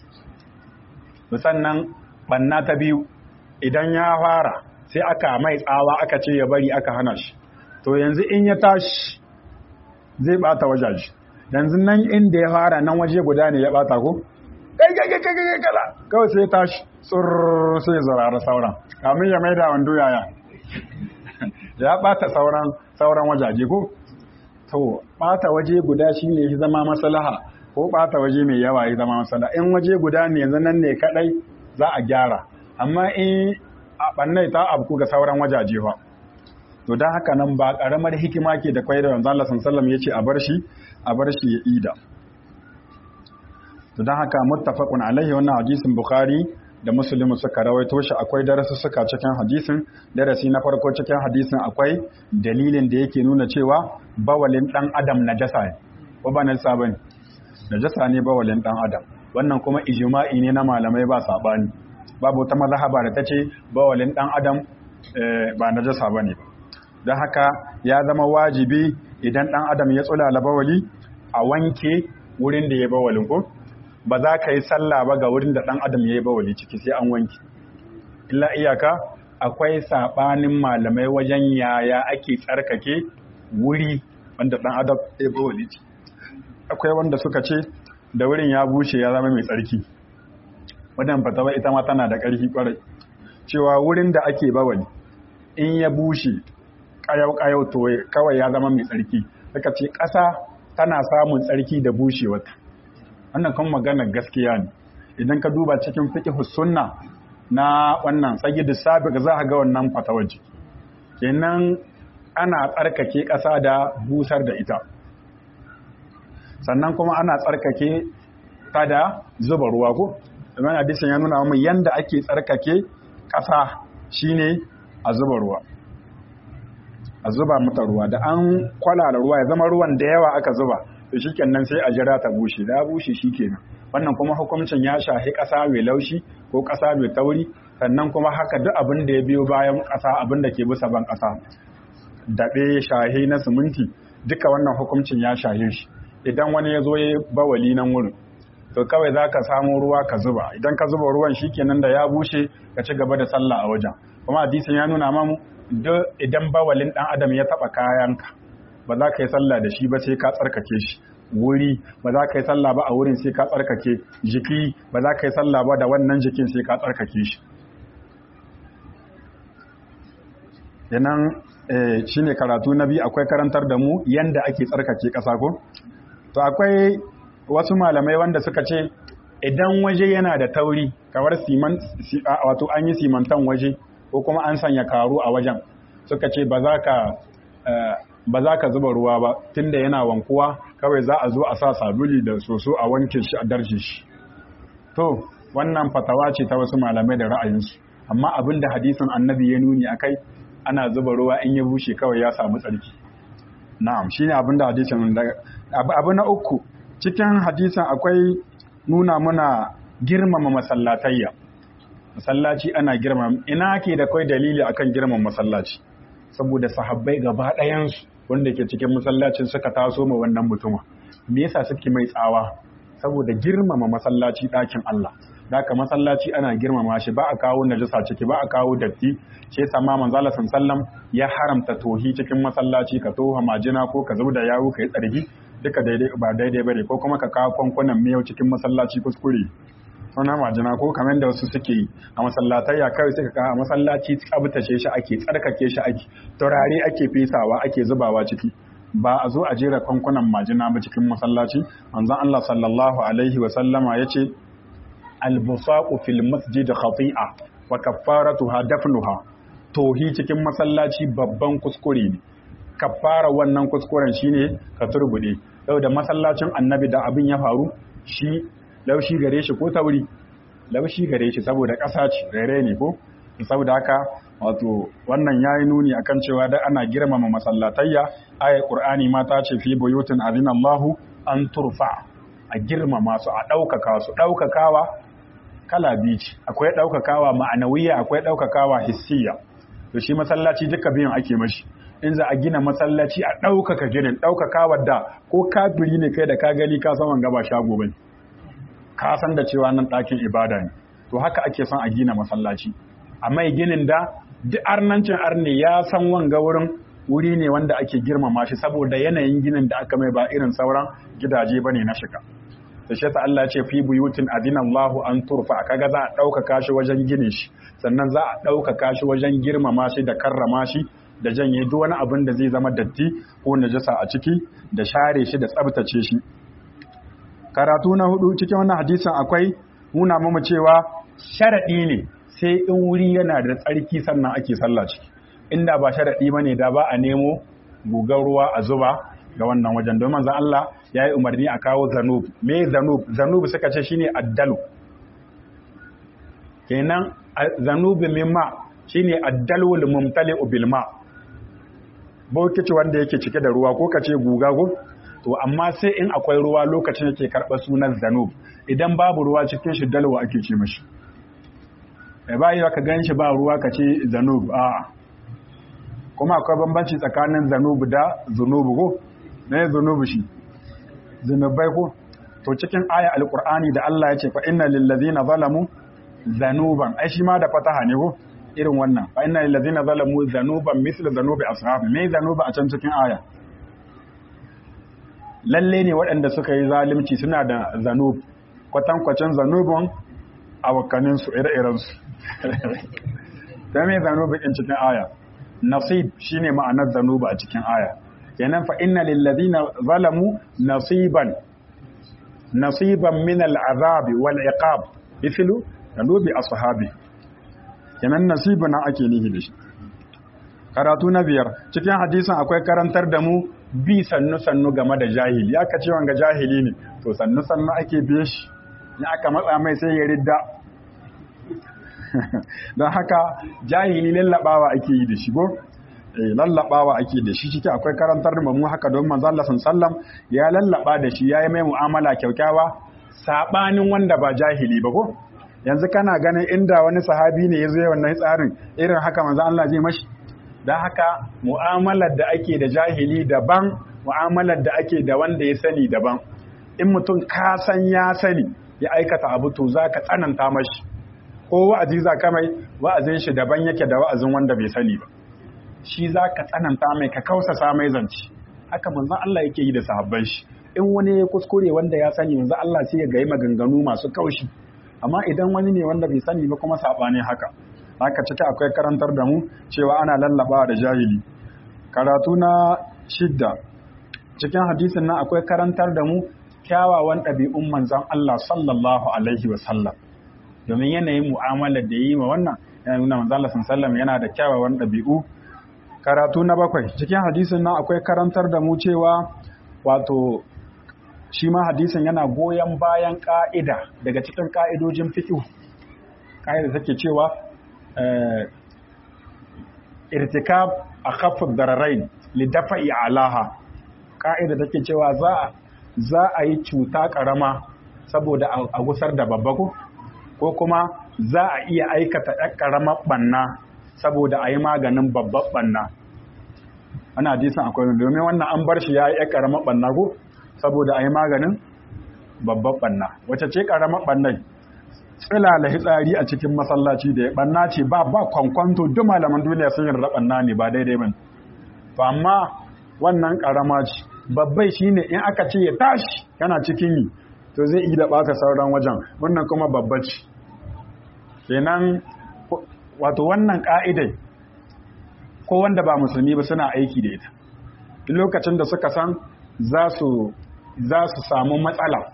A: sannan banna ta biyu idan ya fara sai aka mai tsawa aka ce ya bari aka hana shi to yanzu in ya tashi zai bata wajaji yanzu nan inda ya fara nan waje guda ne ya bata ko kai kai kai kai kai kala kawai sai ya tashi tsurr sai ya zarara sauran kamin ya maida wando yaya ya bata sauran sauran wajaje ko to bata waje guda shine ya zama maslaha ko bata waje mai yawa ya zama maslaha in waje guda ne yanzu nan ne kadai za a gyara amma in a ɓannai ta abu ga sauran wajaje ba to don haka nan ba ƙaramar hikima ke da kwai da wanzan Allah sallam ya ce a bar shi a bar shi ya ida to don haka muttafaqun alaihi wannan hadisin bukhari da musulmi suka rawaito shi akwai darasu suka cikin hadisin darasi na farko cikin hadisin akwai dalilin da yake nuna cewa bawalin dan adam najasa ne ko ba najasa bane najasa ne bawalin dan adam wannan kuma ijma'i ne na malamai ba sabani babu wata mazhaba da tace bawalin dan adam ba najasa bane don haka ya zama wajibi idan dan adam ya tsulala bawali a wanke wurin da ya bawalin ko ba za ka yi sallah ba ga wurin da ɗan adam ya yi bawali ciki sai an wanki illa iyaka akwai saɓanin malamai wajen yaya ake tsarkake wuri wanda ɗan adam ya yi bawali ciki akwai wanda suka ce da wurin ya bushe ya zama mai tsarki wadan fatawa ita ma tana da ƙarfi ƙwarai cewa wurin da ake bawali in ya bushe ƙayau-ƙayau to kawai ya zama mai tsarki suka ce ƙasa tana samun tsarki da bushewata wannan kan maganar gaskiya ne idan ka duba cikin fiqh sunna na wannan sayyid sabiq za ka ga wannan fatawaji kenan ana tsarkake ƙasa da busar da ita sannan kuma ana tsarkake ta da zuba ruwa ko domin hadisin ya nuna mu yanda ake tsarkake ƙasa shine a zuba ruwa a zuba mata ruwa da an kwalala ruwa ya zama ruwan da yawa aka zuba to shikenan sai a jira ta bushe da bushe shikenan wannan kuma hukuncin ya shahi ƙasa mai laushi ko ƙasa mai tauri sannan kuma haka duk abin da ya biyo bayan ƙasa abin da ke bisa ban ƙasa daɓe shahi na siminti duka wannan hukuncin ya shahe shi idan wani ya zo ya bawali nan wurin to kawai za ka samu ruwa ka zuba idan ka zuba ruwan shikenan da ya bushe ka ci gaba da sallah a wajen kuma hadisin ya nuna mamu idan bawalin ɗan adam ya taɓa kayanka ba za ka yi sallah da shi ba sai ka tsarkake shi wuri ba za ka yi sallah ba a wurin sai ka tsarkake jiki ba za ka yi sallah ba da wannan jikin sai ka tsarkake shi yanan shi ne karatu na biyu akwai karantar da mu yanda ake tsarkake ƙasa ko to akwai wasu malamai wanda suka ce idan waje yana da tauri kamar siman wato an yi simantan waje ko kuma an sanya karu a wajen suka ce ba za ka ba za ka zuba ruwa ba tunda yana wankuwa kawai za a zo a sa sabuli da soso a wanke shi a darshe shi to wannan fatawa ce ta wasu malamai da ra'ayinsu amma abin da hadisin annabi ya nuni akai ana zuba ruwa in ya bushe kawai ya samu tsarki na'am shine abin da hadisin abu na uku cikin hadisin akwai nuna muna girmama masallatayya masallaci ana girmama ina ke da kai dalili akan girmama masallaci saboda sahabbai gaba ɗayansu wanda ke cikin masallacin suka taso ma wannan mutuma me yasa suke mai tsawa saboda girmama masallaci ɗakin Allah daka masallaci ana girmama shi ba a kawo najasa ciki ba a kawo datti shi yasa ma manzo Allah sallam ya haramta tohi cikin masallaci ka toha majina ko ka da yawo ka yi tsarki duka daidai ba daidai bane ko kuma ka kawo kwankunan miyau cikin masallaci kuskure suna majina ko kamar da wasu suke yi a masallatai ya kawai suka kawo a masallaci tsabtace shi ake tsarkake shi ake turare ake fesawa ake zubawa ciki ba a zo a jera kwankunan majina ba cikin masallaci manzon Allah sallallahu alaihi wa sallama yace albusaqu fil masjid khati'a wa kaffaratuha dafnuha tohi cikin masallaci babban kuskure ne kaffara wannan kuskuren shine ka turbude saboda masallacin annabi da abin ya faru shi laushi gare shi ko tauri laushi gare shi saboda ƙasa ce rere ne ko saboda haka wato wannan yayi nuni akan cewa da ana girmama masallatayya ayat qur'ani ma ta ce fi buyutin azina Allahu an turfa a girmama su a ɗaukaka su ɗaukakawa kala biyu ce akwai ɗaukakawa ma'anawiya akwai ɗaukakawa hissiya to shi masallaci duka biyan ake mashi in za a gina masallaci a ɗaukaka ginin ɗaukakawa da ko kafiri ne kai da ka gani ka san wanga ba shago bane ka san da cewa nan ɗakin ibada ne to haka ake son a gina masallaci a mai ginin da duk arnancin arne ya san wanga wurin wuri ne wanda ake girmama shi saboda yanayin ginin da aka mai ba irin sauran gidaje bane na shiga da shi Allah ce fi buyutin adina Allahu an turfa kaga za a ɗaukaka shi wajen ginin shi sannan za a ɗaukaka shi wajen girmama shi da karrama shi da janye duk wani abin da zai zama datti ko najasa a ciki da share shi da tsabtace shi karatu na hudu cikin wannan hadisin akwai nuna mamu cewa sharaɗi ne sai in wuri yana da tsarki sannan ake sallah ciki inda ba sharaɗi bane da ba a nemo gugar ruwa a zuba ga wannan wajen don manzon Allah ya yi umarni a kawo zanub me zanub zanub suka ce shine addalu kenan zanubi mimma shine addalwul mumtali'u bil ma bokici wanda yake cike da ruwa ko kace guga ko to amma sai in akwai ruwa lokacin yake karɓar sunan zanub idan babu ruwa cikin shi dalwa ake ce mashi bai bayi ka gan shi ba ruwa ka ce zanub a kuma akwai bambanci tsakanin zanub da zunubu ko ne zunubu shi zunubai ko to cikin aya alqur'ani da Allah ya ce fa inna lil ladzina zalamu zanuban ai shi ma da fataha ne ko irin wannan fa inna lil ladzina zalamu zanuban mislu zanubi ashab me zanuba a can cikin aya lalle ne waɗanda suka yi zalimci suna da zanub kwatankwacin zanubin awakaninsu ire-irensu ta mai zanubin in cikin aya nasib shine ma'anar zanuba a cikin aya kenan fa inna lillazina zalamu nasiban nasiban min al'azabi wal iqab mithlu zanubi ashabi kenan nasibun nan ake nihi da shi karatu na biyar cikin hadisin akwai karantar da mu bi sannu-sannu game da jahili ya ka ce wanga jahili ne to sannu-sannu ake biye shi ya aka matsa mai sai ya ridda don haka jahili lallabawa ake yi da shi go lallabawa ake da shi ciki akwai karantar da mu haka don manzo Allah sallam ya lallaba da shi yayi mai mu'amala kyaukyawa sabanin wanda ba jahili ba ko yanzu kana ganin inda wani sahabi ne ya zo wannan tsarin irin haka manzo Allah zai mashi don haka mu'amalar da ake da jahili daban mu'amalar da ake da wanda ya sani daban in mutum ka san ya sani ya aikata abu to za ka tsananta mashi ko wa'azi za ka mai wa'azin shi daban yake da wa'azin wanda bai sani ba shi za ka tsananta mai ka kausasa mai zance haka manzon Allah yake yi da sahabban shi in wani ya kuskure wanda ya sani manzon Allah sai ya gayi maganganu masu kaushi amma idan wani ne wanda bai sani ba kuma sabani haka haka ciki akwai karantar da mu cewa ana lallaba da jahili karatu na shidda cikin hadisin nan akwai karantar da mu kyawawan ɗabi'un manzan Allah sallallahu alaihi wa sallam domin yanayin mu'amalar da yi ma wannan yana nuna manzan Allah sallallahu yana da kyawawan ɗabi'u karatu na bakwai cikin hadisin nan akwai karantar da mu cewa wato shi ma hadisin yana goyon bayan ka'ida daga cikin ka'idojin fiqh ka'ida take cewa irtikab a kafin dararain lidafa'i alaha ƙa'ida take cewa za a yi cuta ƙarama saboda a gusar da babba ko kuma za a iya aikata ɗan ƙaramar ɓanna saboda a yi maganin babban ɓanna ana hadisan akwai domin wannan an bar shi ya yi ɗan ƙaramar ɓanna ko saboda a yi maganin babban ɓanna wace ce ƙaramar ɓannai tsilala hitsari a cikin masallaci da ya banna ce ba ba kwankwanto duk malaman duniya sun yarda banna ne ba daidai ba to amma wannan karama ce babbai shine in aka ce ya tashi yana cikin yi to zai yi da baka sauran wajen wannan kuma babba ce kenan wato wannan ka'idai ko wanda ba musulmi ba suna aiki da ita duk lokacin da suka san za su za su samu matsala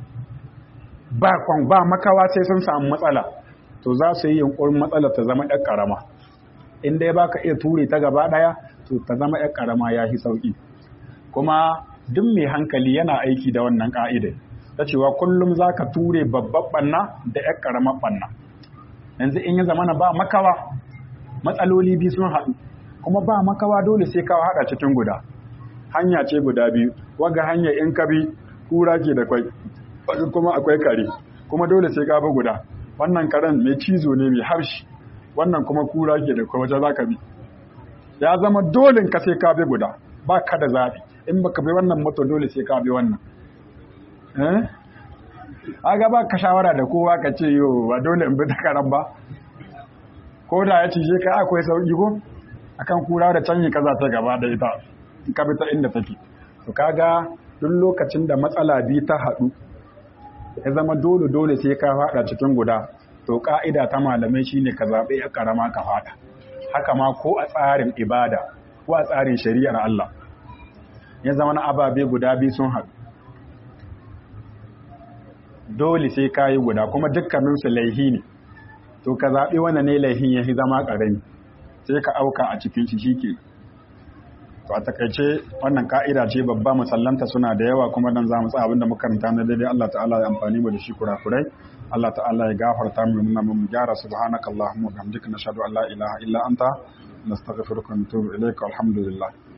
A: ba kwan ba makawa sai sun samu matsala to za su yi yunkurin matsala ta zama ɗan ƙarama in dai ba ka iya ture ta gaba ɗaya to ta zama ɗan ƙarama ya fi sauƙi kuma duk mai hankali yana aiki da wannan ƙa'ida ta cewa kullum za ka ture babban ɓanna da ɗan ƙaramar ɓanna yanzu in ya zamana ba makawa matsaloli biyu sun haɗu kuma ba makawa dole sai kawo haɗa cikin guda hanya ce guda biyu waga hanya in ka bi kura ke da kwai kuma akwai kare kuma dole sai ka bi guda wannan karen mai cizo ne mai harshe wannan kuma kura ke da waje za ka bi ya zama dole ka sai ka bi guda ba ka da zaɓi in baka bi wannan moto dole sai ka bi wannan eh aga ba ka shawara da kowa ka ce yo ba dole in bi ta karen ba ko da ya cije ka akwai sauki ko akan kura da canyi kaza ta gaba da ita ka bi ta inda take to kaga duk lokacin da matsala bi ta haɗu ya zama dole dole sai ka faɗa cikin guda to ka'ida ta malamai shine ka zaɓe ya karama ka faɗa haka ma ko a tsarin ibada ko a tsarin shari'ar Allah ya zama na ababe guda biyu sun haɗu dole sai ka yi guda kuma dukkaninsu laihi ne to ka zaɓi wanda ne laihin ya zama ƙarami sai ka auka a cikin shi shike to a takaice wannan ka'ida ce babba musallanta suna da yawa kuma dan za mu tsaya abinda muka karanta na daidai Allah ta'ala ya amfani mu da shi kurakurai Allah ta'ala ya gafarta mu nuna mu gyara subhanaka allahumma wa bihamdika nashhadu an la ilaha illa anta nastaghfiruka wa natubu ilayka alhamdulillah